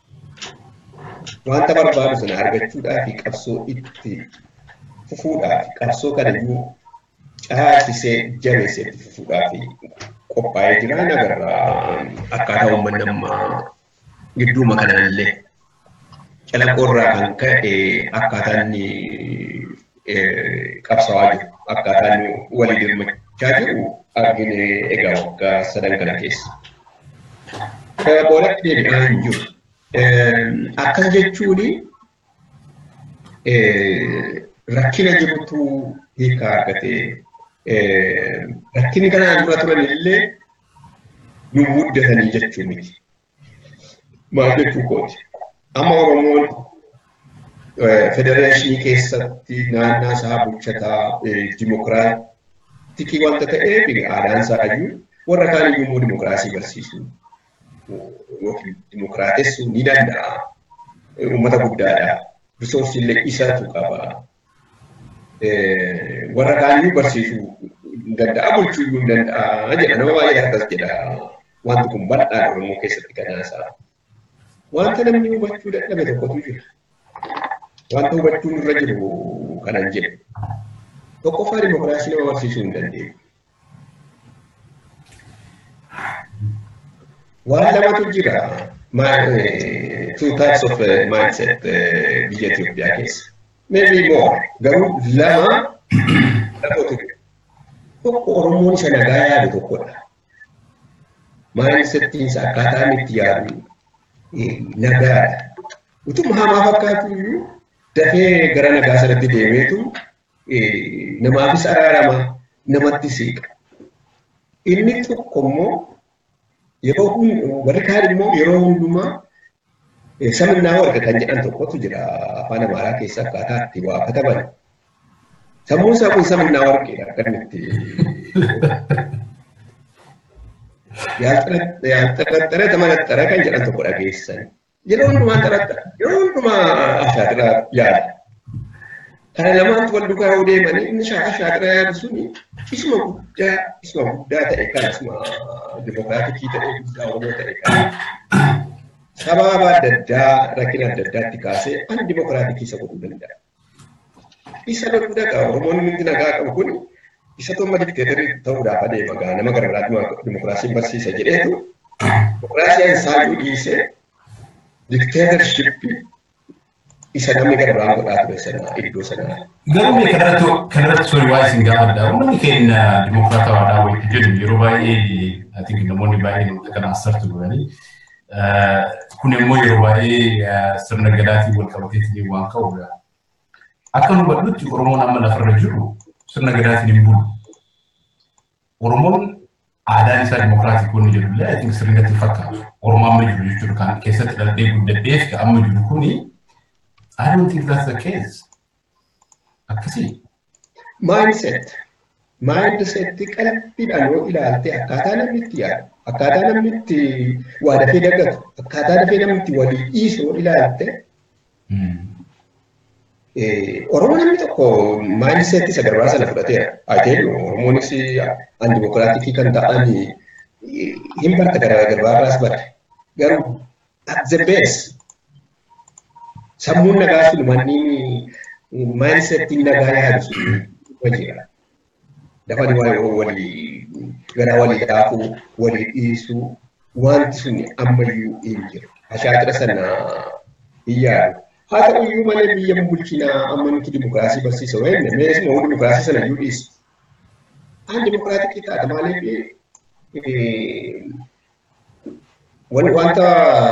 S2: wanta barbaadu sana argachuudhaaf qabsoo itti fufuudhaaf qabsoo kana iyyuu caalchisee jabeessee itti fufuudhaaf qophaa'ee jira nagarra akkaataa uummanni amma gidduuma kanallee calaqoorraa kan ka'e akkaataa inni qabsaa'aa jiru akkaataa inni walii dirmachaa jiru argine egaa waggaa sadan kana keessa. Boodatti deebi'aa hin jiru. Akkas jechuun rakkina jirutu hiika argatee rakkinni kanaan dura turan illee nu muddatanii jechuu miti. Maal jechuu kooti? Amma Oromoon federeeshinii keessatti naannaa isaa bulchataa dimokiraatikii wanta ta'eef aadaan isaa iyyuu warra kaan iyyuu immoo dimokiraasii barsiisuu yookiin dimokiraatessuu ni danda'a. Uummata guddaadha. Risoorsii illee isatu qaba. Warra kaan iyyuu barsiisuu hin danda'a bulchuu iyyuu hin danda'a jedha. Nama baay'ee akkas jedha. Wanti kun bal'aadha Oromoo keessatti kanaasaa. Wanta namni hubachuu dadhabe tokkotu jira. Wanta hubachuun irra jiru kanan jedhu. Tokkoffaa dimokiraasii nama barsiisuu hin dandeenye. Waan lamatu jira. Two types of mindset biyya Itoophiyaa keessa. Maybe more. Garuu lama lamatu jira. Tokko Oromoon isa nagaa yaadu tokkodha. Mindsettiin isaa akkaataan itti yaadu nagaadha. Utuma hamaa fakkaatu iyyuu dafee gara nagaa sanatti deemeetu namaafis araarama namatti siiqa. Inni tokko immoo yeroo warri kaan immoo yeroo hundumaa saminnaa warqa kan jedhan tokkotu jira afaan amaaraa keessa akkaataa itti waa kataban. Sammuun isaa kun saminnaa warqeedha kan itti yaalxaxxare tamanaxxare kan jedhan tokko dhageessan. Yeroo hundumaa xaraxxara yeroo hundumaa ashaatira yaada. Kana lamaantu wal duukaa yoo deemanii inni ashaatira yaadu suni isuma guddaa isuma guddaa ta'e kan isuma dimokiraatikii ta'e guddaa oromoo ta'e kan sababa adda addaa rakkina adda addaatti kaasee ani dimokiraatikii isa godhuu danda'a. Isa godhuu danda'a oromoon inni nagaa qabu kun isa tomma dikteetarii ta'uudhaaf adeema gaa nama gara biraatti dimokiraasiin barsiisa jedheetu dimokiraasiin isaayyuu dhiisee dikteetarshippi isa namni gara biraan godhaa ture sana iddoo sanaa.
S1: Garuu mee kanarratti kanarratti sori waa isin gaafadha. Uummanni keenya dimokiraatawaadhaa wayitti jedhu yeroo baay'ee I think namoonni baay'een kana asartu godhanii kun immoo yeroo baay'ee sirna gadaatiin wal qabateetiin waan ka'udha. Akka nu hubadhutti Oromoon amma lafarra jiru sirna gadaatiin hin bulu. Oromoon aadaan isaa dimokiraatik wanni jedhu illee I think sirnatti fakkaatu. Oromoo amma jiru jechuudha kan keessatti dhalatee guddadhee amma jiru kuni I don't think that's the case. Akkasii.
S2: Mindset. Mindset qalbiidhaan yoo ilaalte akkaataa namni itti yaadu, akkaataa namni itti waa dafee daggatu, akkaataa dafee namni itti walii dhiisu yoo ilaalte Oromoo namni tokko mindset isa garbaa sana fudhateera. Ajeen Oromoonis an dimokiraatikii kan ta'an hin barta gara garbaarraas barre. Garuu at the base sammuun nagaa sun manni mindsettiin nagaa yaadu sun hojiidha. Dafani walii gara walii daakuu, walii dhiisuu wanti sun ammayyuu hin jiru. Ashaatira sana hin yaadu. Haa ta'u iyyuu malee biyya bulchinaa amma nuti dimokiraasii barsiisa wayne mees moo dimokiraasii sana iyyuu dhiisa. Aan dimokiraatikii taata maaliif wanta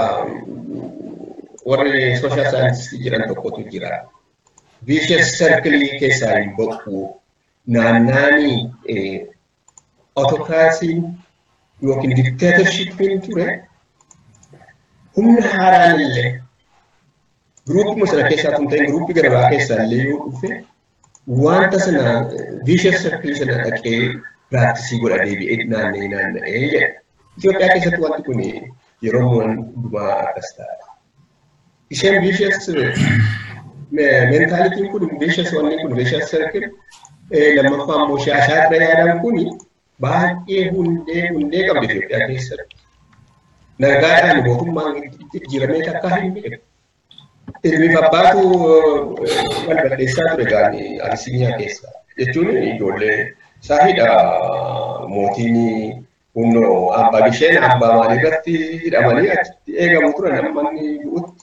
S2: warri sooshaal saayinsii jedhan tokkotu jira. Vicious circle keessaa hin baqu naannaanii autokraasiin yookiin dikteetarshippiin ture humna haaraan illee Gruupuma sana keessaa kun ta'e gruupii garbaa keessaa illee yoo dhufe wanta sana vicious circle sana dhaqee piraaktisii godha deebi'ee naanna'ee naanna'ee jedha. Itoophiyaa keessatti wanti kun yeroo hundumaa akkas ta'a. Isheen vicious mentaalitiin kun vicious wanni kun vicious circle lammaffaa immoo ashaatira yaadan kun baay'ee hundee hundee qabdi Itoophiyaa keessatti. Nagaadhaan mootummaan jijjiiramee takkaa hin beeku. Ilmi abbaatu wal balleessaa ture gaani Abisinyaa keessa. Jechuun ijoollee saahidha mootiin humnoo abbaa bisheen abbaa maalii irratti hidhamanii achitti eegamu turan namni du'utti.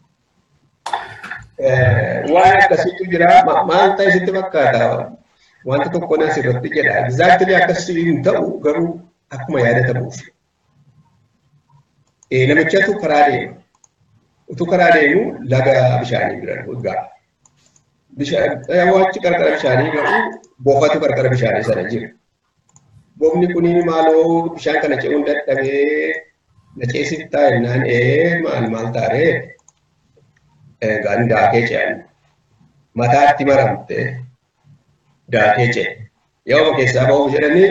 S2: Waan akkasiitu jira maal ta'e sitti fakkaata wanta tokko nas irratti jedha. Egzaaktilii akkasii hin ta'u garuu akkuma yaadatamuuf. Namichatu karaa deema. utuu karaa deemu laga bishaanii bira gaa. Waanti qarqara bishaanii garuu boofatu qarqara bishaanii sana jira. Boofni kun maaloo bishaan kana ce'uun dadhabee na ceesiftaa jennaan ee maal maal taaree egaan daakee ce'an. Mataatti maramte daakee ce'e. Yoo keessaa ba'uuf jedhanii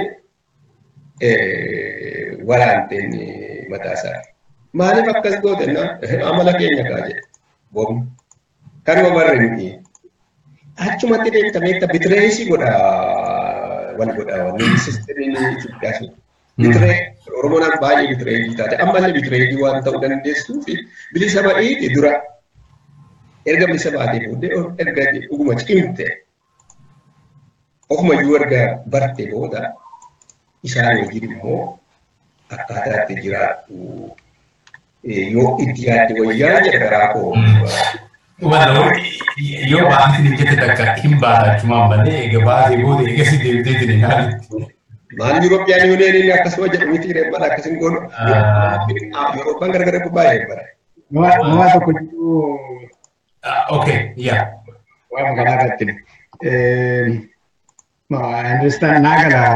S2: waraanteen mataa isaa. Maaliif akkas goote amala keenya kaa jedhe boofni. Kanuma barre miti. Achumatti deemta beekta bitireesii godha wal godha wanni sistemiin Itoophiyaa sun. Bitiree Oromoon baay'ee bitireesii taate ammallee bitireesii waan ta'uu dandeessuu fi bilisa ba'iiti dura erga bilisa baatee booddee erga dhuguma cimte ofumayyuu erga barte booda isaan wajjin immoo akkaataa itti jiraattu yoo itti yaadde wayyaa jedha garaa koo.
S1: Yoo baattiin hojjete takka hin baatachumaan malee egaa baatee booda egaa si deemtee jira ilaali.
S2: Maal Yurooppiyaan yuuniyeeniin akkasuma jedhu miti reeffadha akkasiin goonu. Yurooppaan gargar baay'ee bara.
S3: Nama tokko jiru.
S1: Okay, yaa.
S3: Waa magaalaa irratti. I understand naa gala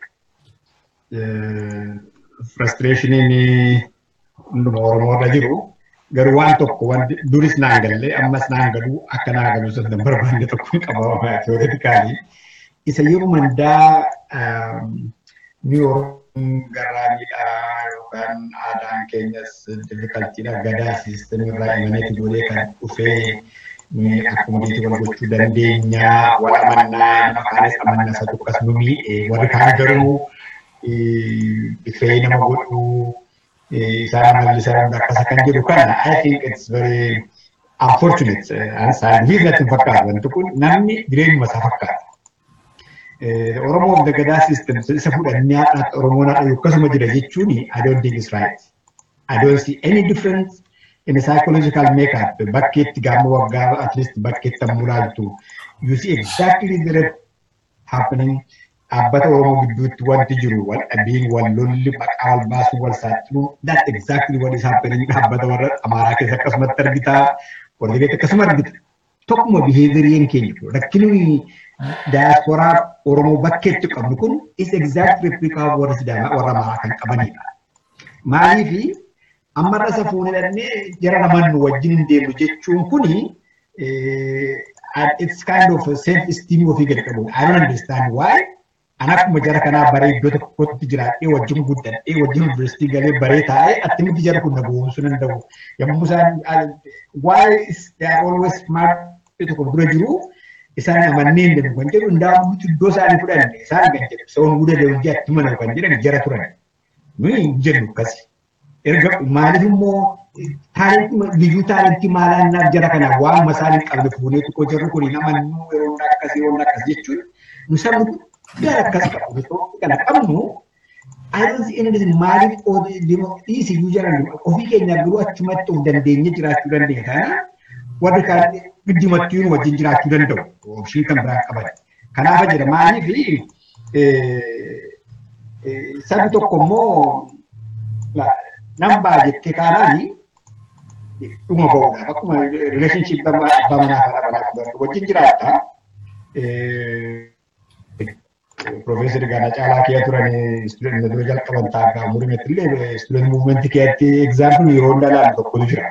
S3: frustrationiin hunduma Oromoorra jiru. garuu waan tokko wanti duris naan galle ammas naan galu akka naa galu sana barbaanne tokko hin qaba teoreetikaalii isa yeroo mandaa ni oromoon garraamiidhaa yookaan aadaan keenyas diffikaltiidha gadaa siistemii irraa imaneeti godhee kan dhufee akkuma deetii wal gochuu dandeenya wal amannaa nama kaanis amannaa isa tokkas nu miidhe warri kaan garuu bifee nama godhuu isaan mallisan akkasa kan jedhu kana I think it's very unfortunate. Saayinsiin natti hin fakkaatu wanti kun namni jireenyuma isaa fakkaata. Oromoo of the Gadaa system isa fudhannee haadhaatti Oromoon haadha akkasuma jira jechuun I don't think it's right. I don't see any difference in the psychological makeup bakkeetti gaama waggaa at least bakkeetti ammoo laaltu. You see exactly the happening dhaabbata Oromoo gidduutti wanti jiru wal dhabiin wal lolli maqaa wal baasuu wal saaxiluun that exactly what is happening dhaabbata warra Amaaraa keessa akkasumatti argita warra Tibeet akkasuma argita. Tokkuma biheeviriin keenya rakkinni daasporaa Oromoo bakkeetti qabnu kun is exact replica of warra Sidaamaa warra Amaaraa kan qabanidha. Maaliif ammarra isa fuunee dhannee jara namaan nu wajjin hin deemnu jechuun kuni it's kind of self esteem ofii gadi qabu. I don't understand why. Ani akkuma jara kanaa baree iddoo tokkotti jiraadhee wajjin guddadhee wajjin yuunivarsiitii galee baree taa'ee attamitti jara kun na boonsuu danda'u. Yommuu isaan why is they are always smart tokko dura jiru isaan amannee hin danda'u kan jedhu hundaamutti iddoo isaanii fudhanne isaan kan jedhu sa'oon guddaa deemjii atti mana kan jedhan jara turan. Nuyi hin jennu akkasi. Erga maaliif immoo taalentii liyyuu taalentii maalaannaaf jara kanaa waanuma isaan hin qabne fuunee tokko jarri kun hin amannuu yeroo akkasii yeroo akkas jechuun nu sabni gara akkas qabu kana qabnu adeemsi inni maaliif dhiisiyyuu jiran ofii keenyaaf biroo achumatti of dandeenye jiraachuu dandeenya kana warri kaan giddumattuu nu wajjin jiraachuu danda'u oomishii kan biraan qaban. Kanaaf jira maaliif sabni tokko immoo nambaa jettee kaanaan dhuma ba'uudhaaf akkuma rileeshinshiip abbaa manaa fi haadha manaa wajjin jiraatta. Profeesar Gaana Caalaa kee turan istuudenti dura jalqaban taa'aa murimetti illee istuudenti muuvimentii keessatti egzaampilii yeroo hundaa ilaalu tokkotu jira.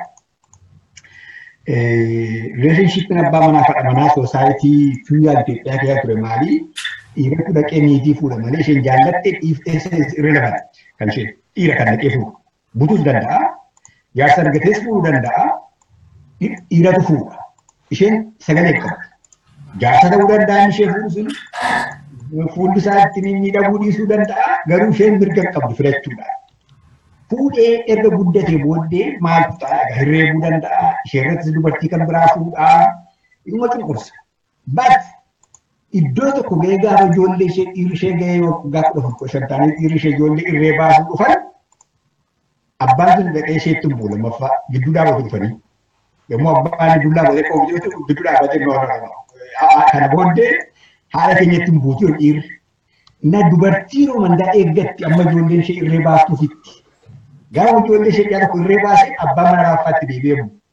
S3: Rileeshinshiippiin abbaa manaa fi haadha manaa soosaayitii fiyyaa Itoophiyaa keessa ture maali? Dhiiratu dhaqee niitii fuudha malee isheen jaallattee dhiiftee irrelevan kan isheen dhiira kan dhaqee fuudha. Butuus danda'a. Jaarsa argatees fuudhuu danda'a. Dhiiratu fuudha. Isheen sagalee qabdi. Jaarsa ta'uu danda'a ishee fuudhu sun fuulli isaa ittiin miidhaguu dhiisuu danda'a. Garuu isheen mirga qabdi filachuudha. Fuudhee erga guddatee booddee maaltu ta'a? Hirreebuu danda'a. Isheerrattis dubartii kan biraa fuudhaa. Dhuma cunqursa. But iddoo tokko gahee gaafa ijoollee ishee dhiirri ishee gahee gaafa dhufu shantaanii dhiirri ishee ijoollee irree baasuu dhufan abbaan sun dhaqee isheetti bu'u lammaffaa gidduu dhaabatu dhufanii yommuu abbaan gidduu dhaabatee qabu gidduu dhaabatee kana booddee haala keenyatti hin buutu dhiirri. Na dubartii romandaa eeggatti amma ijoolleen ishee irree baastuufitti. Gaafa ijoollee ishee dhiyaa tokko irree baasee abbaan mana laaffaatti deebi'ee bu'u.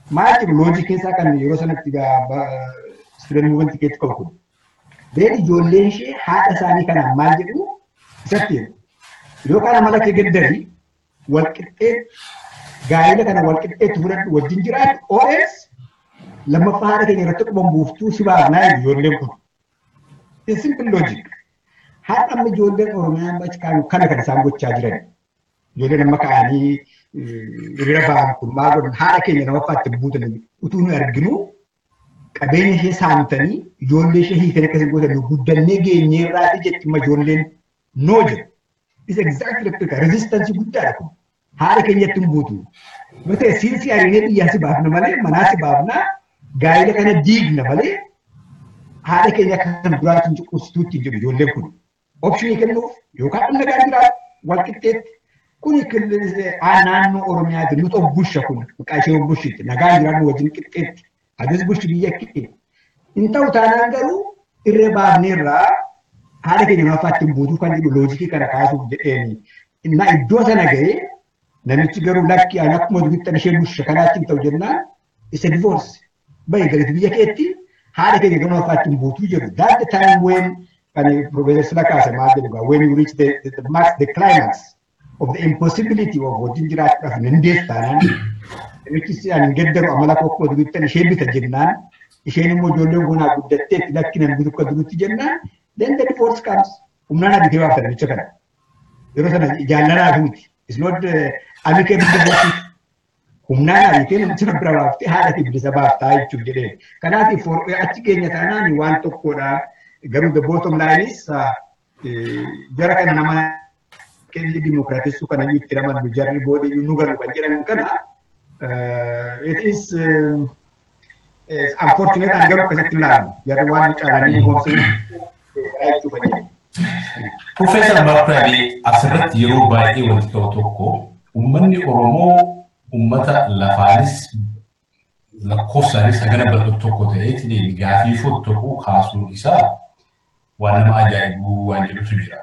S3: maal jiru loojikiin isaa kan yeroo sanatti student movement keetti qabu kun. Beekni ijoolleen ishee haadha isaanii kanaan maal jedhu isatti jedhu. Yookaan amala kee gaddari walqixxee gaa'ela kana walqixxeetti fudhadhu wajjin jiraatu OS lammaffaa haadha keenya irratti quban buuftuu si baafnaa jedhu ijoolleen kun. It's simple logic. Haadha amma ijoolleen Oromiyaa kana kan isaan gochaa jiran. Ijoolleen amma ka'anii hiriira ba'an kun maal godhan haadha keenya lamaffaatti buutan utuu nu arginu qabeenya ishee saamtanii ijoollee ishee hiikan akkasii godhan guddannee geenyee irraati jetti amma ijoolleen noo jedhu. Is exactly like resistance guddaadha kun. Haadha keenyatti hin buutu. Yoo ta'e siinsi hariiree biyyaa si baafna malee manaa si baafna gaa'ela kana diigna malee haadha keenya kan duraatiin cuqqubsituutti jedhu ijoolleen kun. Opshinii kennuuf yookaan dhimma gaarii jiraatu wal qixxeetti. Kuni naannoo Oromiyaati nuti obbusha kun maqaa ishee obbushitti nagaan jiraannu wajjin qixxeetti. Adis bulchi biyya kee. Hin ta'u taanaan garuu irree baafneerraa haala keenya lamaffaatti hin buutuu kan jedhu loojikii kana kaasuuf jedheeni. Innaa iddoo sana ga'ee namichi garuu lakki ani akkuma dubittan ishee busha kanaatti hin ta'u jennaan isa divorce. Bayi galati biyya keetti haala keenya gama lamaffaatti hin buutuu jedhu. That the time when kan Professor Silakaasa maal jedhu when you reach the, the, the, max, the climax of the impossibility of wajjin jiraachuudhaaf hin deessanaan namichi ani gaddaru amala kokkoo dubittan ishee bita jennaan isheen immoo ijoolleen gonaa guddatteetti lakki nan bitu akka durutti jennaan then the divorce comes humnaan abitee baafta namicha kana yeroo sana jaallanaa miti is not amikee bilisa humnaan abitee namicha bira baaftee haadha fi bilisa baaftaa jechuuf jedhee kanaaf achi keenya taanaan waan tokkodha garuu the bottom line is jara kana nama kenni dimokiraatessuu kana itti ramannu jarri booda nu galu kan jedhamu kana it is unfortunate and garuu akkasitti ilaalu jarri waan caalanii goomsanii jechuudha jedhe.
S1: Profeesar Barkaalee asirratti yeroo baay'ee wanti ta'u tokko uummanni Oromoo uummata lafaanis lakkoofsaanis hagana bal'atu tokko ta'ee gaafii fottoquu kaasuun isaa waan nama ajaa'ibu waan jedhutu jira.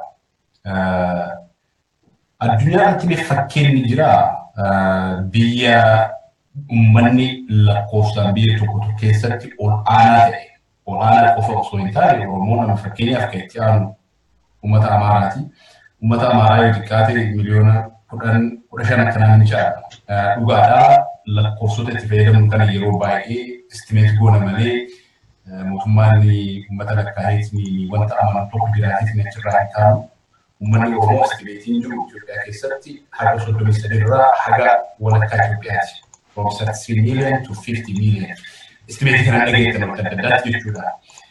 S1: Addunyaa irratti fakkeenyi jira biyya uummanni lakkoofsaan biyya tokko keessatti ol aanaa ta'e ol aanaa qofa osoo hin taane Oromoo nama fakkeenyaaf kan itti aanu uummata Amaaraati. Uummata Amaaraa yoo xiqqaate miliyoona kudhan kudha shan akkanaa ni caala. Dhugaadhaa lakkoofsota itti fayyadamu kana yeroo baay'ee istimeet goona malee mootummaan uummata lakkaa'eetiin wanta amanu tokko biraatiin achirraa hin taanu. Uummanni Oromoo istimeetiin jiru Itoophiyaa keessatti haga soddomii sadirraa haga walakkaa Itoophiyaati. From 60 million to 50 million. Istimeetii kana dhageettan bakka adda addaatti jechuudha.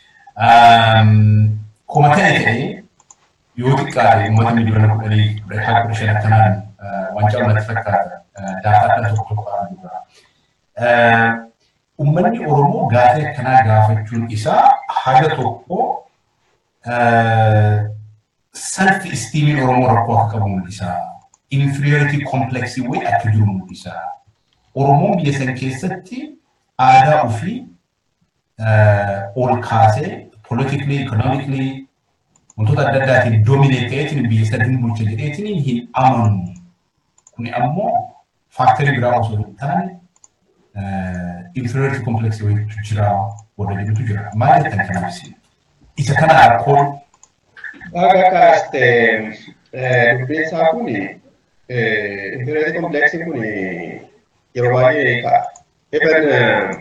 S1: Kuma ta'e ta'ee yoo xiqqaate uummata miliyoona kudhanii haga kudha shan akkanaan waan caalmatti fakkaata daataa kan tokko tokko argudha. Uummanni Oromoo gaafii akkanaa gaafachuun isaa haga tokko self esteemiin Oromoo rakkoo akka qabu mul'isa. Inferiority complex wayii akka jiru mul'isa. Oromoon biyya san keessatti aadaa ofii ol kaasee politically, economically wantoota adda addaatiin dominate ta'eetiin biyya sana hin bulcha jedheetiin hin amanu. Kuni ammoo faaktarii biraa osoo hin taane inferiority complex wayiitu jira warra jedhutu jira. Maal jettan kanaaf isa kana rakkoon
S2: Akka kaaste dubbiin isaa kun inferiority complex kun yeroo baay'ee ka'a. Even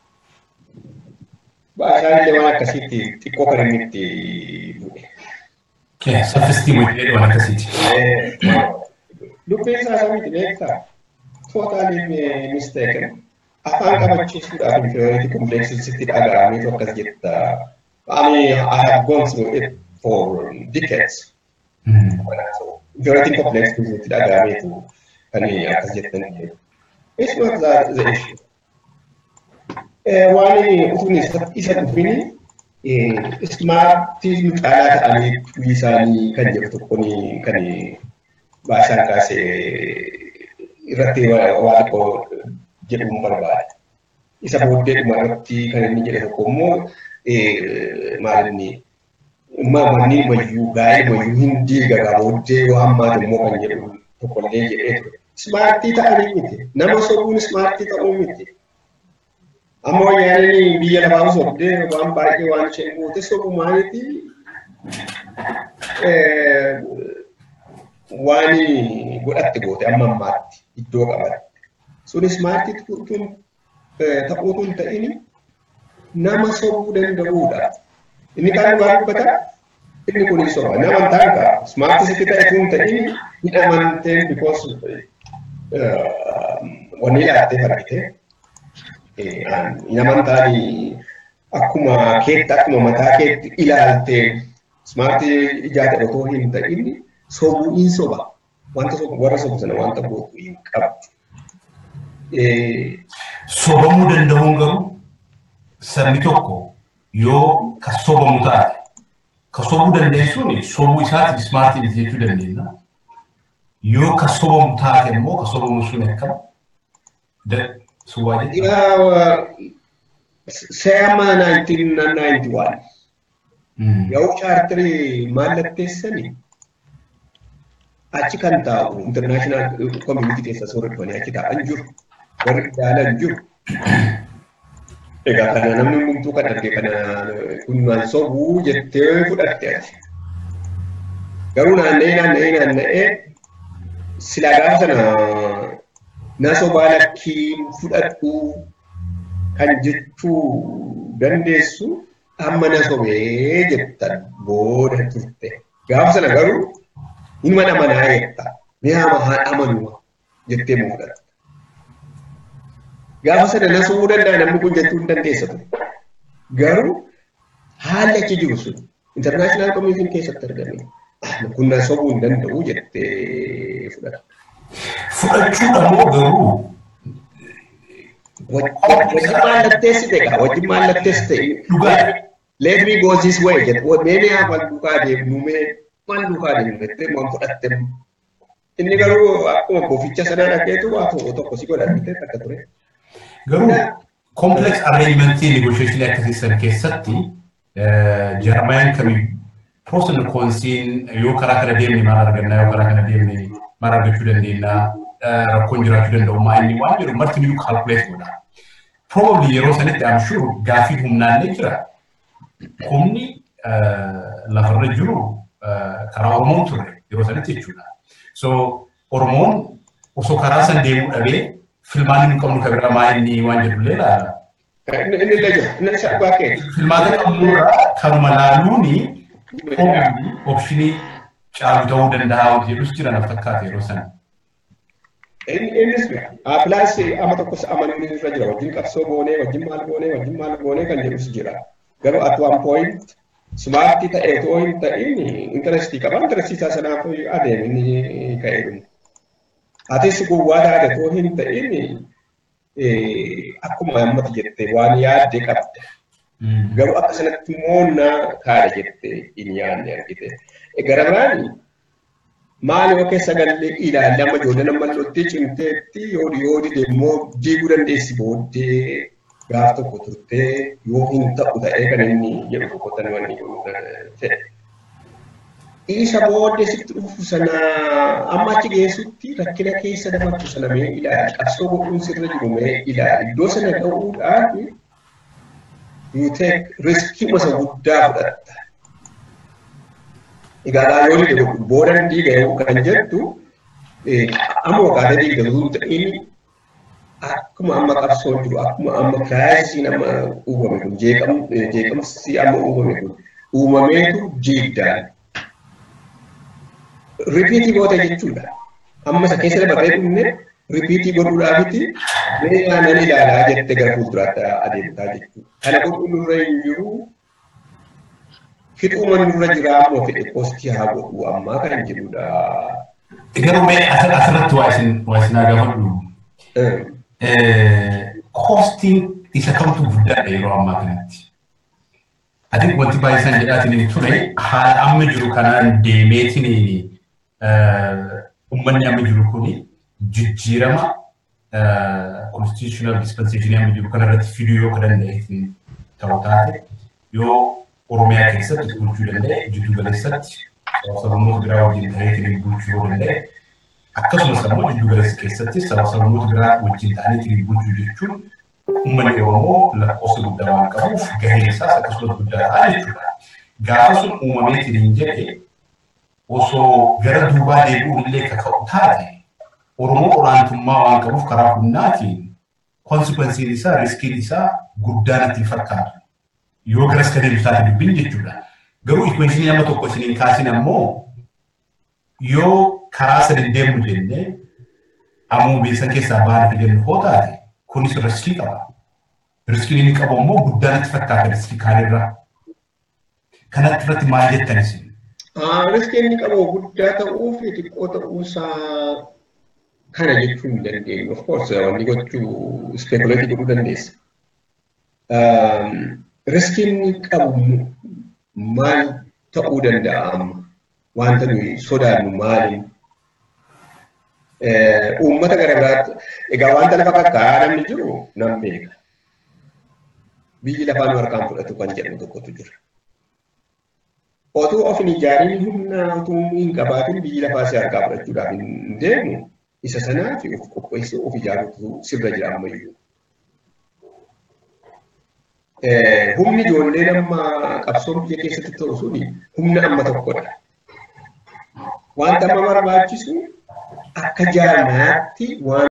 S2: baay'inaan illee waan akkasiitti xiqqoo kan inni itti bu'e.
S1: Self-esteem jedhee waan akkasiiti.
S2: Dubbiin isaa samiiti beektaa? Totally mistaken. Afaan qabachiisuudhaaf inferiority complex sitti dhaga'ameetu akkas jetta. I mean, I have gone through it for decades. Inferiority complex sitti dhaga'ameetu kan akkas jettan jedhu. It's not that the issue. Waan utuun isa dhufini ismaartii caalaa ta'anii tuwii isaanii kan jedhu tokkoon kan baasaan kaasee irratti waa xiqqoo jedhuun barbaada. Isa booddeedhuma irratti kan inni jedhe tokko immoo maalinni manni mayyuu gaa'ee mayyuu hin diigagaa booddee waan maati immoo kan jedhu tokkollee jedhee ture. Ismaartii ta'anii miti. Nama sobuun ismaartii ta'uu miti. Amma wayyaaniin biyya lafaa sobdee waan baay'ee waan isheen goote sobumaaniiti waan godhatte goote amma ammaatti iddoo qabatte. Sunis maalitti tun ta'uu tun ta'ini nama sobuu danda'uudha. Inni kaan waan dubbata inni kun soba. Nama ta'an ka smaartii sitti ta'e tun ta'ini ni amanteen because wanni ilaattee fargite. Naman taani akkuma keetti akkuma mataa keetti ilaaltee smaartii ijaate otoo hin ta'in sobuu hin soba. Wanta warra sobu sana wanta gootu hin qabdu.
S1: Sobamuu danda'uun garuu sabni tokko yoo ka sobamu taate ka sobuu dandeessuun sobuu isaatiif smaartiin jechuu dandeenya. Yoo ka sobamu taate immoo ka sobamu sun akkam suwwaadhe.
S2: Seama 1991 yoo chaartirii mallatteessanii achi kan taa'u international community keessa soorreffanii achi taa'an jiru warri ilaalan jiru. Egaa kana namni hundumtuu kan arge kana kunnaan sobuu jettee fudhatte ati. Garuu naanna'ee naanna'ee naanna'ee silaa gaafa sana na sobaa lakkii fudhadhu kan jechuu dandeessu amma na sobee jettan booda turte. Gaafa sana garuu ilma namanaa jetta. Mee hama haa amanuma jettee muudhatta. Gaafa sana na sobuu danda'a namni kun jechuu hin dandeessa ture. Garuu haalli achi jiru sun international community keessatti argame. Kun na sobuu hin danda'u jettee fudhatta.
S1: Fudhachuudha moo garuu
S2: wajjin mallatteessite egaa wajjin mallatteessite
S1: dhugaa
S2: let me go this way jedhe mee mee wal duukaa deemnu mee wal duukaa deemnu jettee waan fudhatte inni garuu akkuma boficha sanaa dhageetu waa tokko tokko si godhatte akka ture.
S1: Garuu complex arrangementii negotiation akkasiisan keessatti jarmayaan kamii pros and consiin yoo karaa kana deemne maal argannaa yoo karaa kana deemne maal argachuu dandeenya rakkoon jiraachuu danda'u maa inni waan jedhu marti niyyuu calculate godha. Probably yeroo sanitti I'm sure gaafii humnaallee jira. Humni lafarra jiru karaa Oromoon turre yeroo sanitti jechuudha. So Oromoon osoo karaa san deemuu dhabee filmaan hin qabnu kan biraa maa inni waan jedhullee ilaala.
S2: Inni illee jira inni isa dhugaa kee.
S1: Filmaata qabnurraa kanuma laaluuni opshinii caalu ta'uu danda'a jedhus jira na fakkaata yeroo sana.
S2: Innis pilaas ama tokkos amanuun irra jira wajjin qabsoo goonee wajjin maal goonee wajjin maal goonee kan jedhus jira. Garuu at one point smaartii ta'ee otoo hin ta'in intarestii qaba intarestii isaa sanaaf adeemu inni ka'ee dhumu. Atis gowwaa taate otoo hin ta'in akkuma ammati jettee waan yaadde qabda. Garuu akka sanatti moonnaa kaadha jettee hin yaadne argite. Gara biraan maal yoo keessa galee ilaalle amma ijoollee nama loltee cimteetti yoo yoodi deemmoo diiguu dandeessi booddee gaaf tokko turtee yoo hin ta'u ta'ee kan inni jedhu tokkotti nama ta'e. Isa booddee sitti dhufu sana amma achi geessutti rakkina keessa dabartu sana mee ilaali qabsoo godhuun sirra jiru mee ilaali iddoo sana ga'uudhaaf you take riskii masa guddaa fudhatta. Egaa yoo dhibe booda diiga yoo kan jettu amma waggaata diiga yoo ta'in akkuma amma qabsoon jiru akkuma amma kiraayisiin amma uumame kun jeeqamsi amma uumame kun uumameetu jiiddaan. Ripiitii goota jechuudha. Amma isa keessa dabarree dhumne ripiitii godhuudhaafiti mee aannan ilaalaa jette gara fuulduraatti adeemtaa jechuudha. Kana godhuun nurra hin jiru fixuuma nurra jiraa moo fedhe postii haa godhu ammaa kan jedhudha.
S1: Garuu mee asirratti waa isin waa isin gaafadhu. Koostiin isa kamtu guddaadha yeroo ammaa kanatti. Ati wanti baay'isaan jedhaatiin ture haala amma jiru kanaan deemeetiin uummanni amma jiru kuni jijjiirama constitutional dispensation amma jiru kanarratti fiduu yoo ka danda'e ta'u taate yoo Oromiyaa keessatti bulchuu danda'e jiddu galeessatti sablamoota biraa wajjin ta'ee bulchuu yoo danda'e akkasumas immoo jiddu galeessa keessatti sablamoota biraa wajjin ta'anii bulchuu jechuun uummanni Oromoo lakkoofsa guddaa waan qabuuf gaheen isaas akkasumas guddaa ta'a jechuudha. Gaafa sun uumameetiin hin jedhe osoo gara duubaa deebi'uun illee kaka'u taate Oromoo olaantummaa waan qabuuf karaa humnaatiin konsekwensiin isaa riskiin isaa guddaan itti fakkaatu. Yoo garas ka deebisu taate dubbiin jechuudha. Garuu ikweeshinii amma tokko isiniin kaasin ammoo yoo karaa sadin deemu jennee ammoo beesan keessaa baana fidannu hoo taate kunis riskii qaba. Riskiin inni qabu ammoo guddaan itti fakkaata riskii kaanirraa. Kanatti irratti maal jettan isin?
S2: Riskiin inni qabu guddaa ta'uu fi xiqqoo ta'uusaa kana jechuu hin dandeenyu. Of course wanni gochuu speekuleetii godhuu dandeessa. Riskiin inni qabu maal ta'uu danda'a amma? Wanta nuyi sodaannu maaliin? Uummata gara biraatti egaa wanta lafa kakkaa'aa namni jiru nan beeka. Biyyi lafaa nu harkaan fudhatu kan jedhamu tokkotu jira. Otuu of hin ijaarin humna otuu hin qabaatin biyyi lafaa si harkaa fudhachuudhaaf hin deemu isa sanaaf of qopheessee of ijaaruutu sirra jira ammayyuu. Humni ijoollee nama qabsoon biyya keessatti ta'u suni humna amma tokkodha. Wanta amma barbaachisu akka jaarmaatti waan